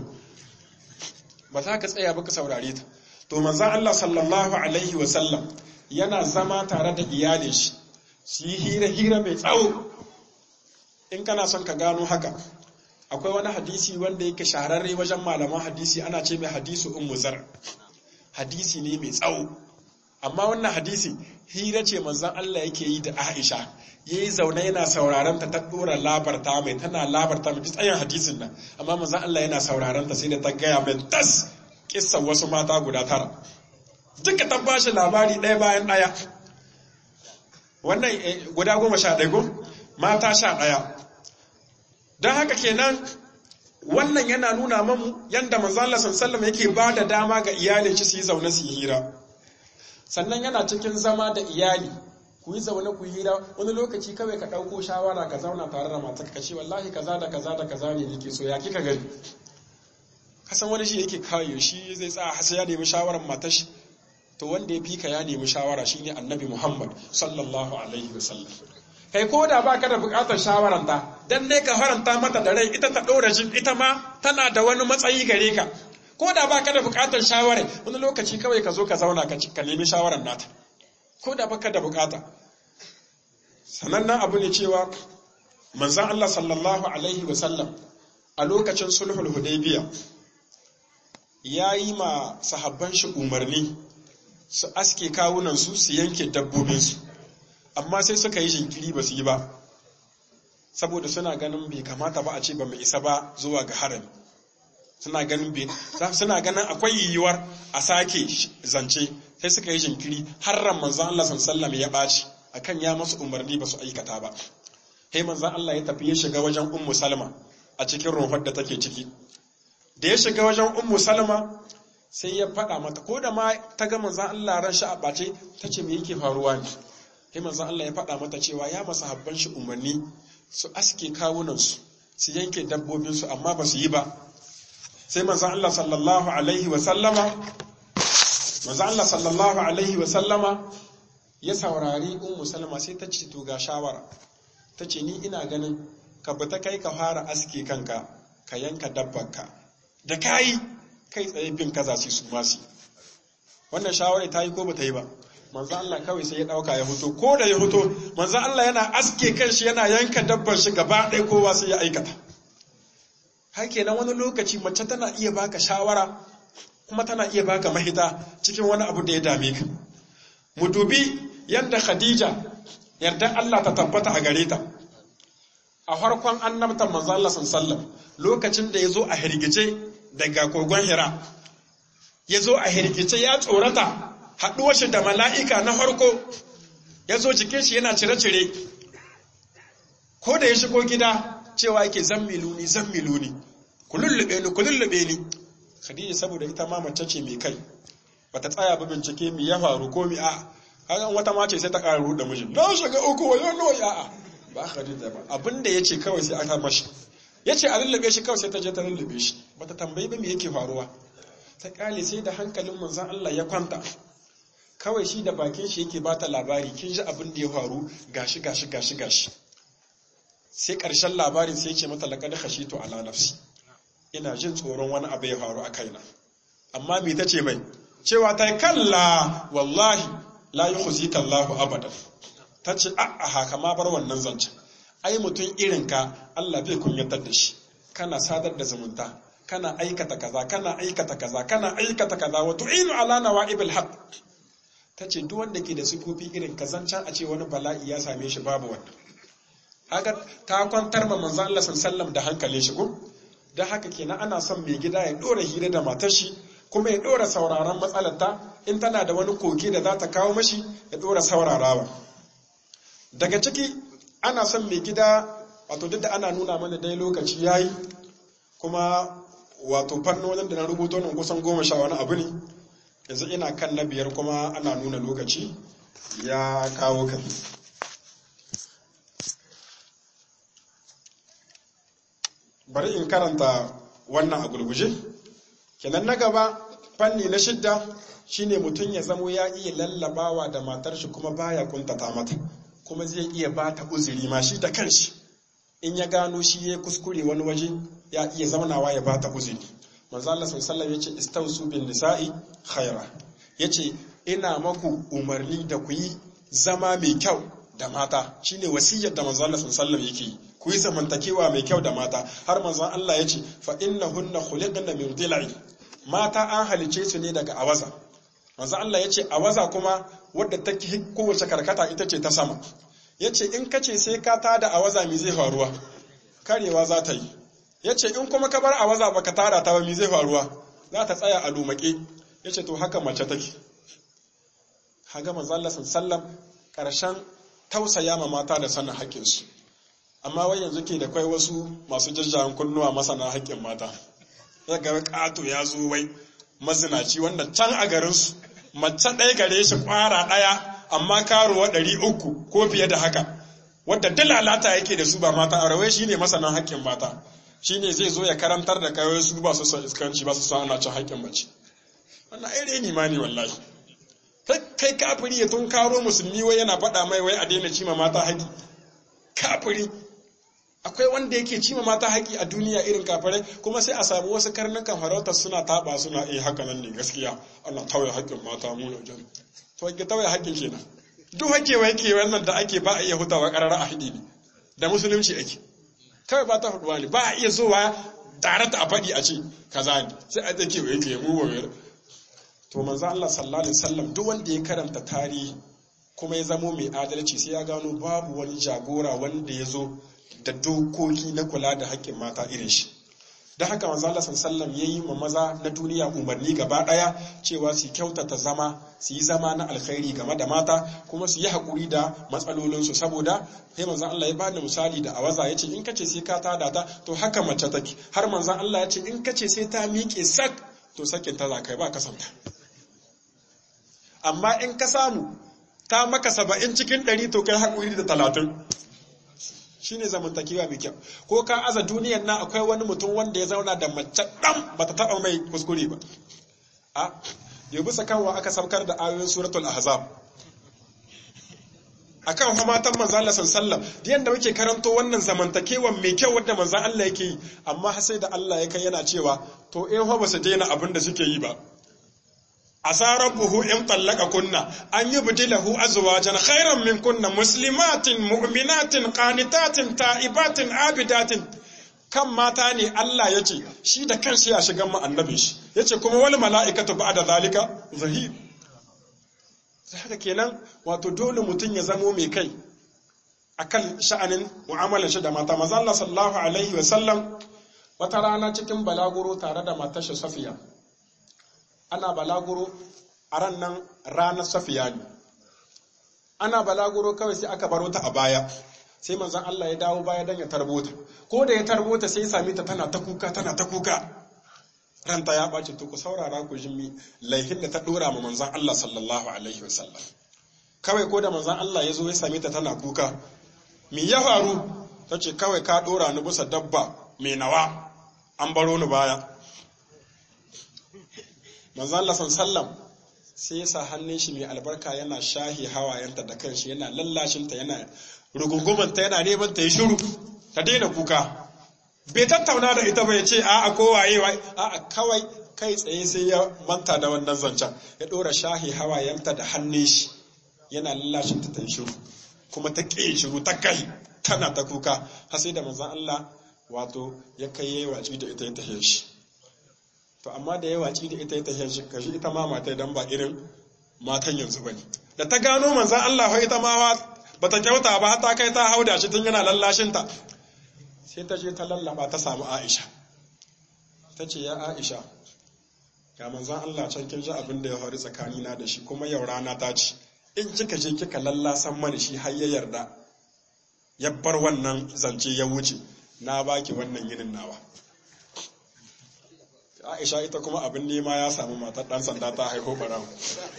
ba za ka tsaya ba ka saurare ta to manzon Allah sallallahu alaihi wa sallam yana zama tare da iyalin shi su yi hira hira mai tsawo in kana son ka gano haka akwai wani hadisi wanda yake shahararre wajen malaman hadisi ana ce mai hadisu ummu zar hadisi ne mai tsawo amma wannan hadisi hira ce manzon Allah yake yi da Aisha yayi zaune yana sauraron ta ta dora labarta mai tana labarta mai tsayin hadisin nan amma manzon Allah yana sauraron ta sai da ta gaya mai tas kissan wasu mata guda tara duka ta bashi labari ɗaya bayan ɗaya wannan guda goma sha ɗaya ko mata sha ɗaya don haka kenan wannan yana nuna mamu yadda manzon Allah sallallahu yake ba da dama ga iyalin shi su yi zaune su yi hira sannan yana cikin zama da iyali ku yi zaune ku hira wani lokaci kawai ka ɗauko shawara ka zauna tare da matar ka ce wallahi kaza da kaza da kaza ne nake so ya kika gani kasan wani shi yake kawo shi zai tsaya hasa ya nemi shawarar matar shi to wanda ya fika ya nemi shawara shine annabi muhammad sallallahu alaihi wasallam kai ko da ba ka da bukatar shawaranta dan ne ka faranta mata da rai ita ta ɗora shi ita ma tana da wani matsayi gare ka ko da ba ka da bukatar shawara wani lokaci kawai ka zo ka zauna ka nemi shawarar nata ko da baka da bukata sanannen abu ne cewa manzan Allah sallallahu alaihi wasallam a lokacin sulhul hudaybiya ya yi ma sahabban shi umarni su aske kawunan su su yanke dabbobinsu amma sai suka yi jinkiri ba su yi ba saboda suna ganin bai kamata ba a ce ba mai isa ba zuwa ga harami suna ganin suna ganin akwai yiwuwar a sake zance sai suka yi jinkiri har ran manzon Allah sallallahu ya ɓaci akan ya masu umarni ba su aikata ba sai manzon Allah ya tafi ya shiga wajen ummu salma a cikin rumfar da take ciki da ya shiga wajen ummu salma sai ya faɗa mata ko da ma ta ga manzon Allah ran shi a ɓace ta ce me yake faruwa ne sai manzon Allah ya faɗa mata cewa ya masa habban shi umarni su aske kawunansu su yanke dabbobinsu amma ba su yi ba sai manzon Allah sallallahu alaihi wa sallama manzon Allah sallallahu alaihi wa sallama ya saurari ummu salama sai ta ce to ga shawara ta ce ni ina ganin ka bi ta kai ka fara aske kanka ka yanka dabbanka da kayi kai tsaye bin kaza su su masu wannan shawara ta yi ko ba ta yi ba manzon Allah kawai sai ya dauka ya fito ko da ya fito manzon Allah yana aske kanshi yana yanka dabban shi gaba ɗaya kowa sai ya aikata hake nan wani lokaci mace tana iya baka shawara kuma tana iya baka mahita cikin wani abu da ya dame ka mu dubi yadda khadija yarda Allah ta tabbata a gare ta a farkon annabtan manzo Allah sallallahu lokacin da yazo a hirgice daga kogon hira yazo a hirgice ya tsorata haɗuwar shi da mala'ika na farko yazo jikin shi yana cire-cire ko da ya shigo gida cewa yake zammiluni zammiluni ku lullube ni ku lullube ni khadija saboda ita ma mace ce mai kai bata tsaya ba bincike mi ya faru ko mi a kaga wata ma ce sai ta ƙara ruɗa mijin na shiga uku wayo no ya a ba khadija ba abinda yace kawai sai aka mashi yace a lullube shi kawai sai ta je ta lullube shi bata tambayi ba me yake faruwa ta kale sai da hankalin manzon Allah ya kwanta kawai shi da bakin shi yake bata labari kin ji abin da ya faru gashi gashi gashi gashi sai ƙarshen labarin sai ce mata laqad khashitu ala nafsi ina jin tsoron wani abu ya faru a kaina amma me tace mai cewa ta kalla wallahi la yukhzika Allahu abadan tace a a haka ma bar wannan zancen ai mutum irin ka Allah bai kunyatar da shi kana sadar da zumunta kana aikata kaza kana aikata kaza kana aikata kaza wa tu'inu ala nawa'ibil haqq tace duk wanda ke da sifofi irin kazancan a ce wani bala'i ya same shi babu wannan haka ta kwantar ma manzo Allah sallallahu da hankalin shi ko dan haka kenan ana son mai gida ya dora hira da matar shi kuma ya dora sauraron matsalarta in tana da wani koke da za ta kawo mashi ya dora saurarawa daga ciki ana son mai gida wato duk da ana nuna mana dai lokaci yayi kuma wato fannonin da na rubuto nan kusan goma sha wani abu ne yanzu ina kan na biyar kuma ana nuna lokaci ya kawo kan bari in karanta wannan a gurguje kenan na gaba fanni na shidda shine mutum ya zamo ya iya lallabawa da matar shi kuma baya kuntata mata kuma zai iya bata uzuri ma shi da kanshi in ya gano shi ya kuskure wani waje ya iya zaunawa ya bata uzuri manzo Allah sallallahu yace istausu bin nisa'i khaira yace ina maku umarni da ku yi zama mai kyau da mata shine wasiyar da manzo Allah sallallahu yake yi ku yi zamantakewa mai kyau da mata har manzo Allah yace fa innahunna khuliqna min dil'i mata an halice su ne daga awaza manzo Allah yace awaza kuma wadda take kowace karkata ita ce ta sama yace in kace sai ka tada awaza mi zai faruwa karewa za ta yi ya ce in kuma ka bar a waza baka tara ta ba mi zai faruwa za ta tsaya a lumake ya ce to haka mace take haga manzalla sallam karshen tausaya ma mata da sanin haƙƙinsu amma wai yanzu ke da kwai wasu masu jajjayen kunnuwa masana haƙƙin mata ya ga ƙato ya zo wai mazinaci wanda can a garinsu mace ɗaya gare shi ƙwara ɗaya amma karuwa ɗari uku ko fiye da haka wadda dalalata yake da su ba mata a rawai shine masanan haƙƙin mata shine zai zo ya karantar da kawai su ba su son iskanci ba su son ana cin haƙƙin mace wannan ai reni ma ne wallahi kai kafiri ya tun karo musulmi wai yana faɗa mai wai a daina cima mata haƙi kafiri akwai wanda yake cima mata haƙi a duniya irin kafirai kuma sai a samu wasu karnukan farautar suna taɓa suna eh haka nan ne gaskiya ana tauye haƙƙin mata mu na jan to ke tauye haƙƙin kenan duk haƙewa yake wannan da ake ba a iya hutawa ƙarara a haɗi ne da musulunci ake kawai ba ta faɗuwa ne ba a iya zowa tare ta a faɗi a ce kaza ne sai a take wa yake mu wayar to manzo Allah sallallahu alaihi wasallam duk wanda ya karanta tarihi kuma ya zamo mai adalci sai ya gano babu wani jagora wanda ya zo da dokoki na kula da haƙƙin mata irin shi da haka manzo Allah sallallahu alaihi yayi ma maza na duniya umarni gaba daya cewa su kyautata zama su yi zama na alkhairi game da mata kuma su yi hakuri da matsalolin su saboda sai manzo Allah ya bada misali da awaza yace in kace sai ka tada ta to haka mace take har manzo Allah ya ce in kace sai ta miƙe sak to sakin ta za kai ba kasanta amma in ka samu ta maka saba'in cikin ɗari to kai hakuri da talatin shine zamantakewa mai kyau ko ka aza duniyar nan akwai wani mutum wanda ya zauna da mace ɗan bata taɓa mai kuskure ba a yau bisa kanwa aka saukar da ayoyin suratul ahzab akan fa matan manzo Allah sallallahu alaihi yanda muke karanto wannan zamantakewa mai kyau wanda manzo Allah yake yi amma sai da Allah ya kai yana cewa to in fa ba su daina abin da suke yi ba asa rabbuhu in tallaka kunna an yubdilahu azwajan khairan min kunna muslimatin mu'minatin qanitatin ta'ibatin abidatin kan mata ne Allah ya ce shi da kanshi ya shiga mu annabin shi yace kuma wal mala'ikatu ba'da zalika zahir sai haka kenan wato dole mutum ya zamo mai kai akan sha'anin mu'amalar shi da mata manzo Allah sallallahu alaihi wa sallam wata rana cikin balaguro tare da matar shi Safiya ana balaguro a ran nan ranar safiya ne ana balaguro kawai sai aka baro ta a baya sai manzon Allah ya dawo baya dan ya tarbota ko da ya tarbota sai ya same ta tana ta kuka tana ta kuka ranta ya ɓaci to ku saurara ku jimmi laihin da ta ɗora ma manzon Allah sallallahu alaihi wasallam kawai ko da manzon Allah ya zo ya same ta tana kuka me ya faru ta ce kawai ka ɗora ni bisa dabba mai nawa an baro ni baya manzon Allah sallam sai ya sa hannun shi mai albarka yana shahi hawayenta da kanshi yana lallashinta yana rugungumanta yana neman ta yi shiru ta daina kuka bai tattauna da ita bai ce a'a ko waye waye a'a kawai kai tsaye sai ya manta da wannan zancen ya ɗora shahi hawayenta da hannun shi yana lallashinta ta yi shiru kuma ta ƙi shiru ta kai tana ta kuka har sai da manzon Allah wato ya kai yayi waci da ita ya tahe shi to amma da ya waci da ita ya tahe shi kashi ita ma mata dan ba irin matan yanzu bane da ta gano manzon Allah fa ita ma bata kyauta ba har ta kai ta hauda shi tun yana lallashin ta sai ta je ta lallaba ta samu Aisha ta ce ya Aisha ga manzon Allah can kin ji abin da ya faru tsakanina da shi kuma yau rana ta ci in kika je kika lallasan mani shi har ya yarda ya bar wannan zance ya wuce na baki wannan yinin nawa Aisha ita kuma abin nema ya samu matar dan sanda ta haifo barawo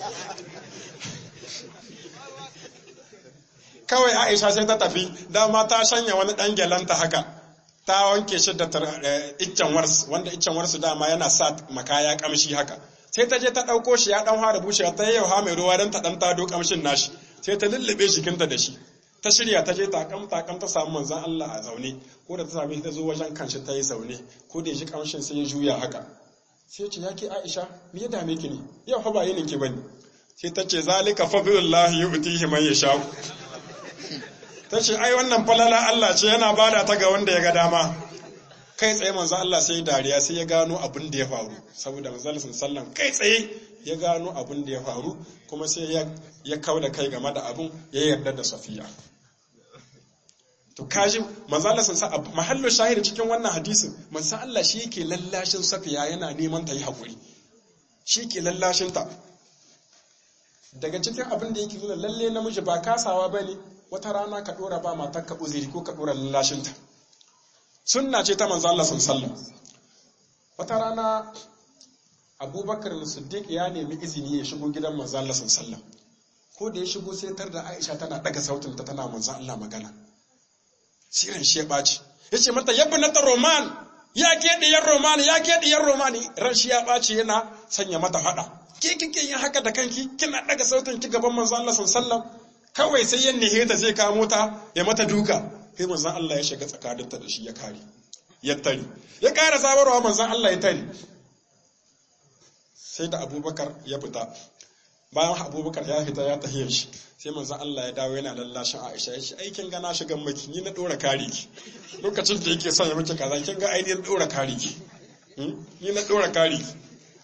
kawai Aisha sai ta tafi dama ta shanya wani dan gyalanta haka ta wanke shi da iccen wars wanda iccen wars dama yana sa makaya kamshi haka sai ta je ta ɗauko shi ya ɗan fara bushewa ta yau ha mai ruwa don ta ɗan tado kamshin nashi sai ta lullube jikinta da shi ta shirya ta je takam takam ta samu manzan Allah a zaune ko da ta sami ta zo wajen kanshi ta yi zaune ko da ya ji kamshin sai ya juya haka sai ce ya ke Aisha me ya dame ki ne yau fa ba yinin ki bane sai ta ce zalika fadlullahi yu'tihi man yasha ta ce ai wannan falala Allah ce yana bada ta ga wanda ya ga dama kai tsaye manzo Allah sai dariya sai ya gano abin da ya faru saboda manzo Allah sallallahu kai tsaye ya gano abin da ya faru kuma sai ya ya kauda kai game da abin ya yarda da Safiya to kaji manzo Allah sallallahu mahallu shahidi cikin wannan hadisin manzo Allah shi yake lallashin Safiya yana neman ta yi hakuri shi yake lallashin ta daga cikin abin da yake nuna lalle namiji ba kasawa bane wata rana ka dora ba matarka uziri ko ka dora lallashin ta sunna ce ta manzo Allah sallallahu wata rana Abubakar Siddiq ya nemi izini ya shigo gidan manzo Allah sallallahu ko da ya shigo sai tar da Aisha tana daga sautin ta tana manzo Allah magana siran shi ya baci yace mata yabnata roman ya ke diyar roman ya ke diyar roman ran shi ya baci yana sanya mata fada ke kike yin haka da kanki kina daga sautin ki gaban manzo Allah sallallahu kawai sai yan nihe ta zai kamo ta ya mata duka sai manzan Allah ya shiga tsakaninta da shi ya kare ya tari ya kara sabarwa manzan Allah ya tari sai da abubakar ya fita bayan abubakar ya fita ya tahiyar shi sai manzan Allah ya dawo yana lallashin Aisha ya ce aikin gana shigan maki ni na dora kare ki lokacin da yake son ya miki kaza kin ga ainihin dora kare ki ni na dora kare ki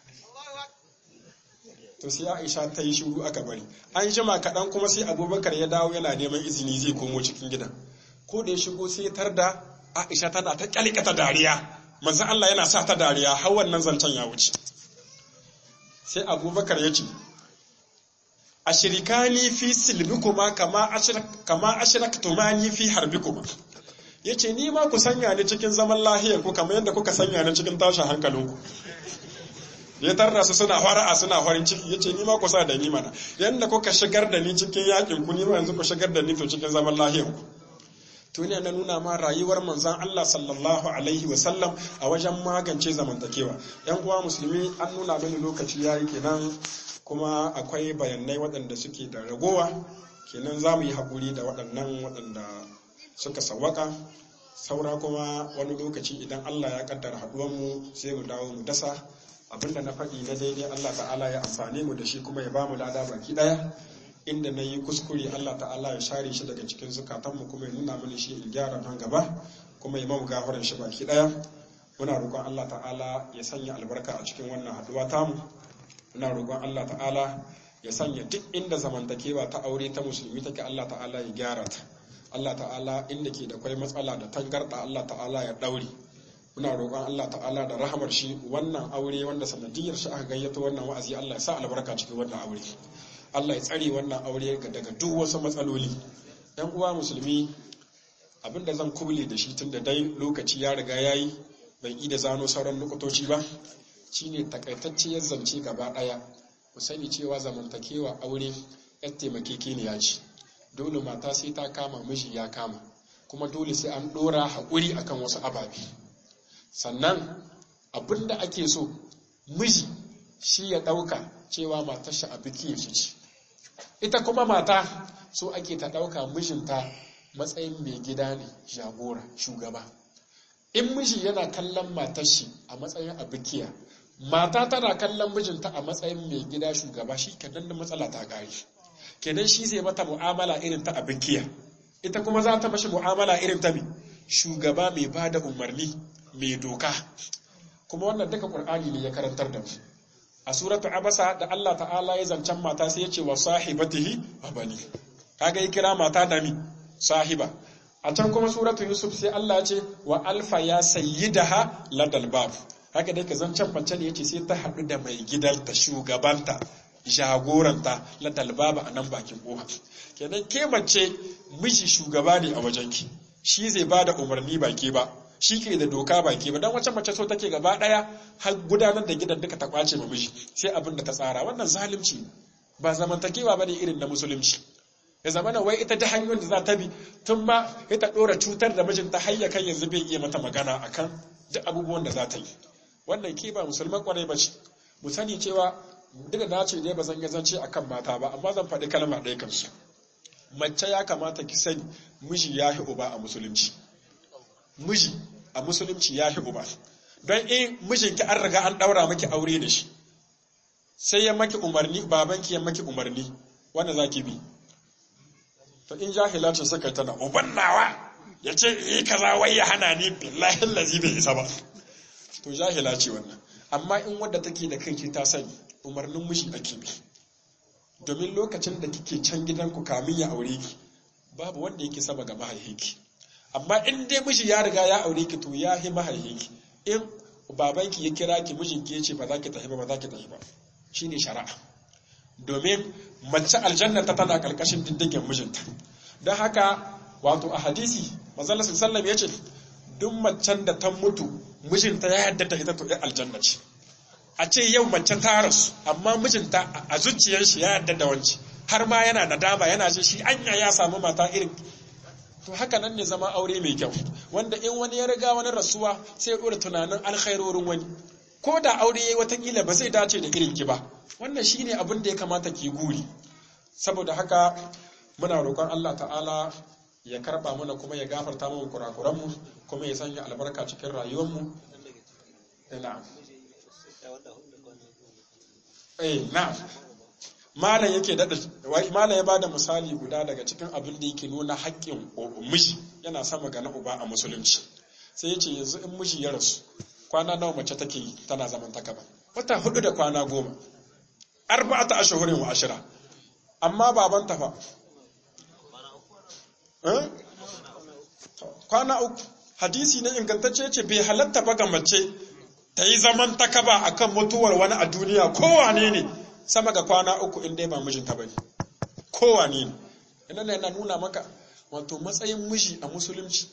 to sai Aisha ta yi shiru aka bari an jima kaɗan kuma sai abubakar ya dawo yana neman izini zai komo cikin gidan ko da ya shigo sai tar da Aisha tana ta kyalkata dariya manzon Allah yana sa ta dariya har wannan zancen ya wuce sai Abubakar ya ce ashirikani fi silbikuma kama ashrak kama ashraktumani fi harbikuma yace ni ma ku sanya ni cikin zaman lahiyar ku kamar yadda kuka sanya ni cikin tashin hankalinku ya tarra su suna fara'a suna farin ciki yace ni ma ku sa da ni mana yanda kuka shigar da ni cikin yakin ku ni ma yanzu ku shigar da ni to cikin zaman lahiyar ku to ne na nuna ma rayuwar manzon Allah sallallahu alaihi wa sallam a wajen magance zamantakewa yan uwa musulmi an nuna mini lokaci yayi kenan kuma akwai bayanai waɗanda suke da ragowa kenan za mu yi haƙuri da waɗannan waɗanda suka sawwaka saura kuma wani lokaci idan Allah ya kaddara haɗuwanmu sai mu dawo mu dasa abinda na faɗi na daidai Allah ta'ala ya amfane mu da shi kuma ya ba mu lada baki ɗaya inda na yi kuskure Allah ta'ala ya share shi daga cikin zukatanmu kuma ya nuna mini shi in gyara nan gaba kuma ya mamu gafaran shi baki ɗaya muna roƙon Allah ta'ala ya sanya albarka a cikin wannan haɗuwa tamu muna roƙon Allah ta'ala ya sanya duk inda zamantakewa ta aure ta musulmi take Allah ta'ala ya gyara ta Allah ta'ala inda ke da kwai matsala da tangarɗa Allah ta'ala ya ɗaure muna roƙon Allah ta'ala da rahamar shi wannan aure wanda sanadiyar shi aka gayyato wannan wa'azi Allah ya sa albarka cikin wannan aure Allah ya tsare wannan aure daga duk wasu matsaloli ɗan uwa musulmi abinda zan kuble da shi tun da dai lokaci ya riga ya yi ban yi da zano sauran lokutoci ba shine takaitacciyar zance gaba ɗaya ku sani cewa zamantakewa aure yar taimakekeniya ce dole mata sai ta kama miji ya kama kuma dole sai an ɗora haƙuri akan wasu ababe sannan abinda ake so miji shi ya ɗauka cewa matar shi a biki shi ce ita kuma mata so ake ta ɗauka mijinta matsayin mai gida ne jagora shugaba in miji yana kallon matar shi a matsayin abikiya mata tana kallon mijinta a matsayin mai gida shugaba shi kenan da matsala ta kare kenan shi zai mata mu'amala irin ta abikiya ita kuma za ta mashi mu'amala irin ta mai shugaba mai ba da umarni mai doka kuma wannan duka qur'ani ne ya karantar da mu a suratu abasa da Allah ta'ala ya zancen mata sai ya ce wa sahibatihi wa bani kaga ya kira mata da mi sahiba a can kuma suratu yusuf sai Allah ya ce wa alfa ya sayyidaha ladal bab haka dai ka zancen mace ne yace sai ta haɗu da mai gidanta shugabanta jagoranta ladal bab a nan bakin kofa kenan ke mace miji shugaba ne a wajenki shi zai bada umarni ba ke ba shi ke da doka baki ba don wacce mace so take gaba daya har gudanar da gidan duka ta kwace ma miji sai abin da ta tsara wannan zalunci ba zamantakewa bane irin na musulunci ya zama na wai ita da hanyoyin da za ta bi tun ma ita dora cutar da mijinta har ya kai yanzu bai iya mata magana akan duk abubuwan da za ta yi wannan ke ba musulman kwarai ba ce mu sani cewa duk da ce dai ba zan zance akan mata ba amma zan faɗi kalma ɗaya kansu mace ya kamata ki sani miji ya uba a musulunci miji a musulunci ya fi uba don in mijinki an riga an ɗaura maki aure da shi sai ya maki umarni babanki ya maki umarni wanda za ki bi to in jahilacin suka yi tana uban nawa ya ce yi kaza wai ya hana ni billahi lazi bai isa ba to jahila ce wannan amma in wadda take da kanki ta sani umarnin miji ake bi domin lokacin da kike can gidanku kamin ya aure ki babu wanda yake sama ga mahaifinki amma in dai miji ya riga ya aure ki to ya hi mahaifinki in babanki ya kira ki mijinki ya ce ba za ki tafi ba ba za ki tafi ba shine shari'a domin mace aljanna ta tana karkashin diddigin mijinta don haka wato a hadisi manzon sallallahu ya ce duk macen da ta mutu mijinta ya yarda ta ita to ya aljanna ce a ce yau mace ta rasu amma mijinta a zuciyar shi ya yarda da wanci har ma yana nadama yana ce shi anya ya samu mata irin to haka nan ne zama aure mai kyau wanda in wani ya riga wani rasuwa sai ya dora tunanin alkhairorin wani ko da aure yayi watakila ba zai dace da irin ki ba wannan shine abin da ya kamata ki guri saboda haka muna roƙon Allah ta'ala ya karba mana kuma ya gafarta mana kurakuran mu kuma ya sanya albarka cikin rayuwar mu na'am eh na'am malam yake dada malam ya bada misali guda daga cikin abin da yake nuna haƙƙin miji yana sama ga na uba a musulunci sai ya ce yanzu in miji ya rasu kwana nawa mace take yi tana zaman ta kaba wata hudu da kwana goma arba'ata ashhurin wa ashira amma baban ta fa kwana uku hadisi ne ingantacce ce bai halatta ba ga mace ta yi zaman ta kaba akan mutuwar wani a duniya kowane ne sama ga kwana uku in dai ba mijinta bane kowane ne ina yana nuna maka wato matsayin miji a musulunci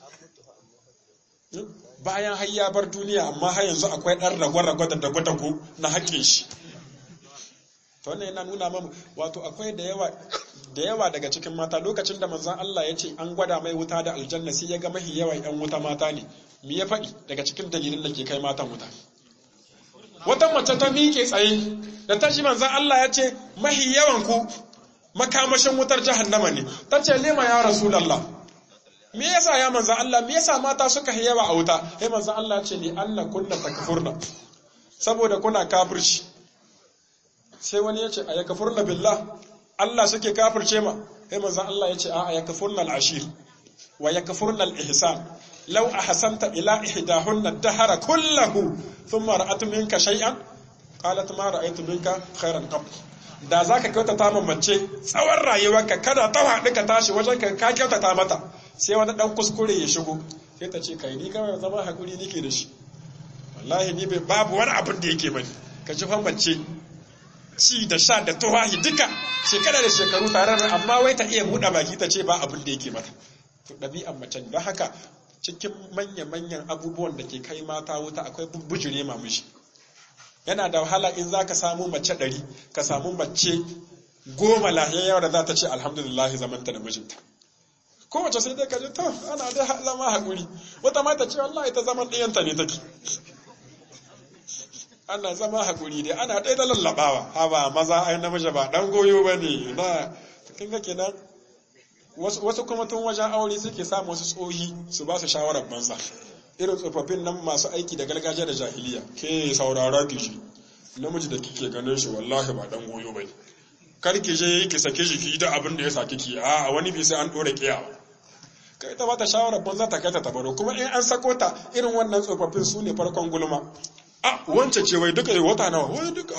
bayan har ya bar duniya amma har yanzu akwai ɗan ragwa-ragwa da dago-dago na haƙƙin shi to wannan yana nuna mamu wato akwai da yawa da yawa daga cikin mata lokacin da manzon Allah ya ce an gwada mai wuta da aljanna sai ya ga mahi yawa ƴan wuta mata ne me ya faɗi daga cikin dalilin da ke kai matan wuta wata mace ta miƙe tsaye da ta shi manzon Allah ya ce mahi yawan ku makamashin wutar jahannama ne ta ce lema ya rasulullah me yasa ya manzan Allah me yasa mata suka yi yawa a wuta sai manzan Allah ce ni anna kunna takfurna saboda kuna kafirci sai wani yace a yakfurna billah Allah suke kafirce ma sai manzan Allah yace a a yakfurna al-ashir wa yakfurna al-ihsan law ahsanta ila ihdahunna dahara kullahu thumma ra'at minka shay'an qalat ma ra'aytu minka khairan qab da zaka kyautata ma mace tsawon rayuwarka kada ta haɗu ka tashi wajen ka kyautata mata sai wani dan kuskure ya shigo sai ta ce kai ni kawai zama hakuri nake da shi wallahi ni bai babu wani abin da yake bane ka ji mace ci da sha da tuwahi duka shekara da shekaru tare da amma wai ta iya buɗe baki ta ce ba abin da yake mata to ɗabi'an mace don haka cikin manya-manyan abubuwan da ke kai mata wuta akwai bujire ma mishi yana da wahala in za ka samu mace ɗari ka samu mace goma lahiyar da za ta ce alhamdulillah zamanta da mijinta kowace sai dai ka ji to ana dai zama haƙuri wata mata ce wallahi ta zaman ɗiyanta ne take ana zama haƙuri dai ana ɗaya da lallaɓawa ha ba maza ai namiji ba ɗan goyo ba ne na kin ga kenan wasu kuma tun wajen aure suke samu wasu tsohi su ba su shawarar banza irin tsofaffin nan masu aiki da gargajiya da jahiliya ke saurara ki shi namiji da kike ganin shi wallahi ba dan goyo bane kar ki je ki sake shi ki da abin da ya saki ki a wani bi sai an dore kiyawa kai ta bata shawarar banza ta kai ta tabaro kuma in an sako ta irin wannan tsofaffin su ne farkon gulma a wance ce wai duka wata nawa wai duka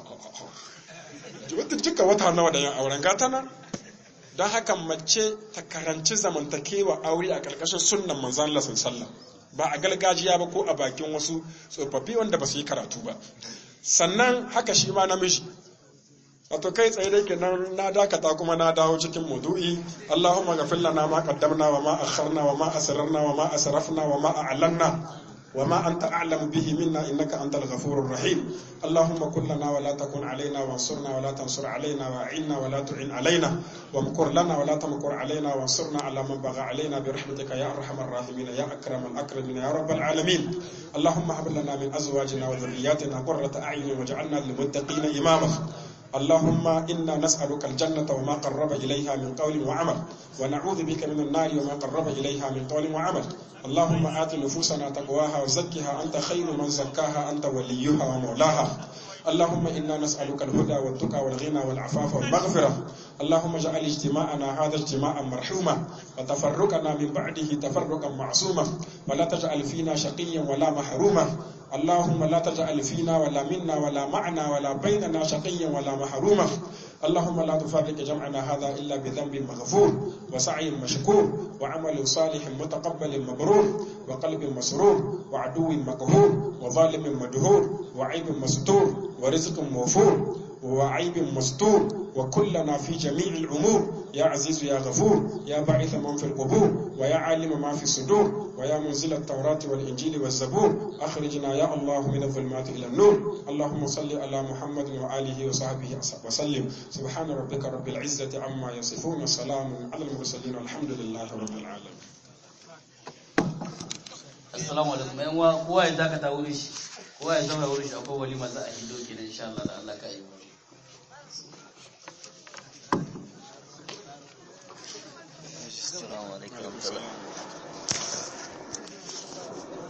duka wata nawa da yan auren gata nan don haka mace ta karanci zamantakewa aure a ƙarƙashin sunnan manzan Allah sallah ba a galgajiya ba ko a bakin wasu tsofaffi wanda ba su yi karatu ba sannan haka shi ma namiji wato kai tsaye da kenan na dakata kuma na dawo cikin mudu'i Allahumma ghafir lana ma qaddamna wa ma akharna wa ma asrarna wa ma asrafna wa ma a'lanna وما أنت أعلم به منا إنك أنت الغفور الرحيم اللهم كن لنا ولا تكن علينا وانصرنا ولا تنصر علينا وأعنا ولا تعن علينا وامكر لنا ولا تمكر علينا وانصرنا على من بغى علينا برحمتك يا أرحم الراحمين يا أكرم الأكرمين يا رب العالمين اللهم هب لنا من أزواجنا وذرياتنا قرة أعين واجعلنا للمتقين إماما اللهم إنا نسألك الجنة وما قرب إليها من قول وعمل ونعوذ بك من النار وما قرب إليها من قول وعمل اللهم آت نفوسنا تقواها وزكها أنت خير من زكاها أنت وليها ومولاها اللهم إنا نسألك الهدى والتقى والغنى والعفاف والمغفرة اللهم اجعل اجتماعنا هذا اجتماعا مرحوما وتفرقنا من بعده تفرقا معصوما ولا تجعل فينا شقيا ولا محروما اللهم لا تجعل فينا ولا منا ولا معنا ولا بيننا شقيا ولا محروما اللهم لا تفرق جمعنا هذا إلا بذنب مغفور وسعي مشكور وعمل صالح متقبل مبرور وقلب مسرور وعدو مقهور وظالم مدهور وعيب مستور ورزق موفور وعيب مستور وكلنا في جميع الأمور يا عزيز يا غفور يا باعث من في القبور ويا عالم ما في الصدور ويا منزل التوراة والإنجيل والزبور أخرجنا يا الله من الظلمات إلى النور اللهم صل على محمد وآله وصحبه وسلم سبحان ربك رب العزة عما يصفون وسلام على المرسلين والحمد لله رب العالمين assalamu alaikum yan uwa kowa ya dakata wurin shi kowa ya zauna wurin shi akwai walima za a hido kenan insha Allah da Allah ka yi السلام عليكم ورحمة الله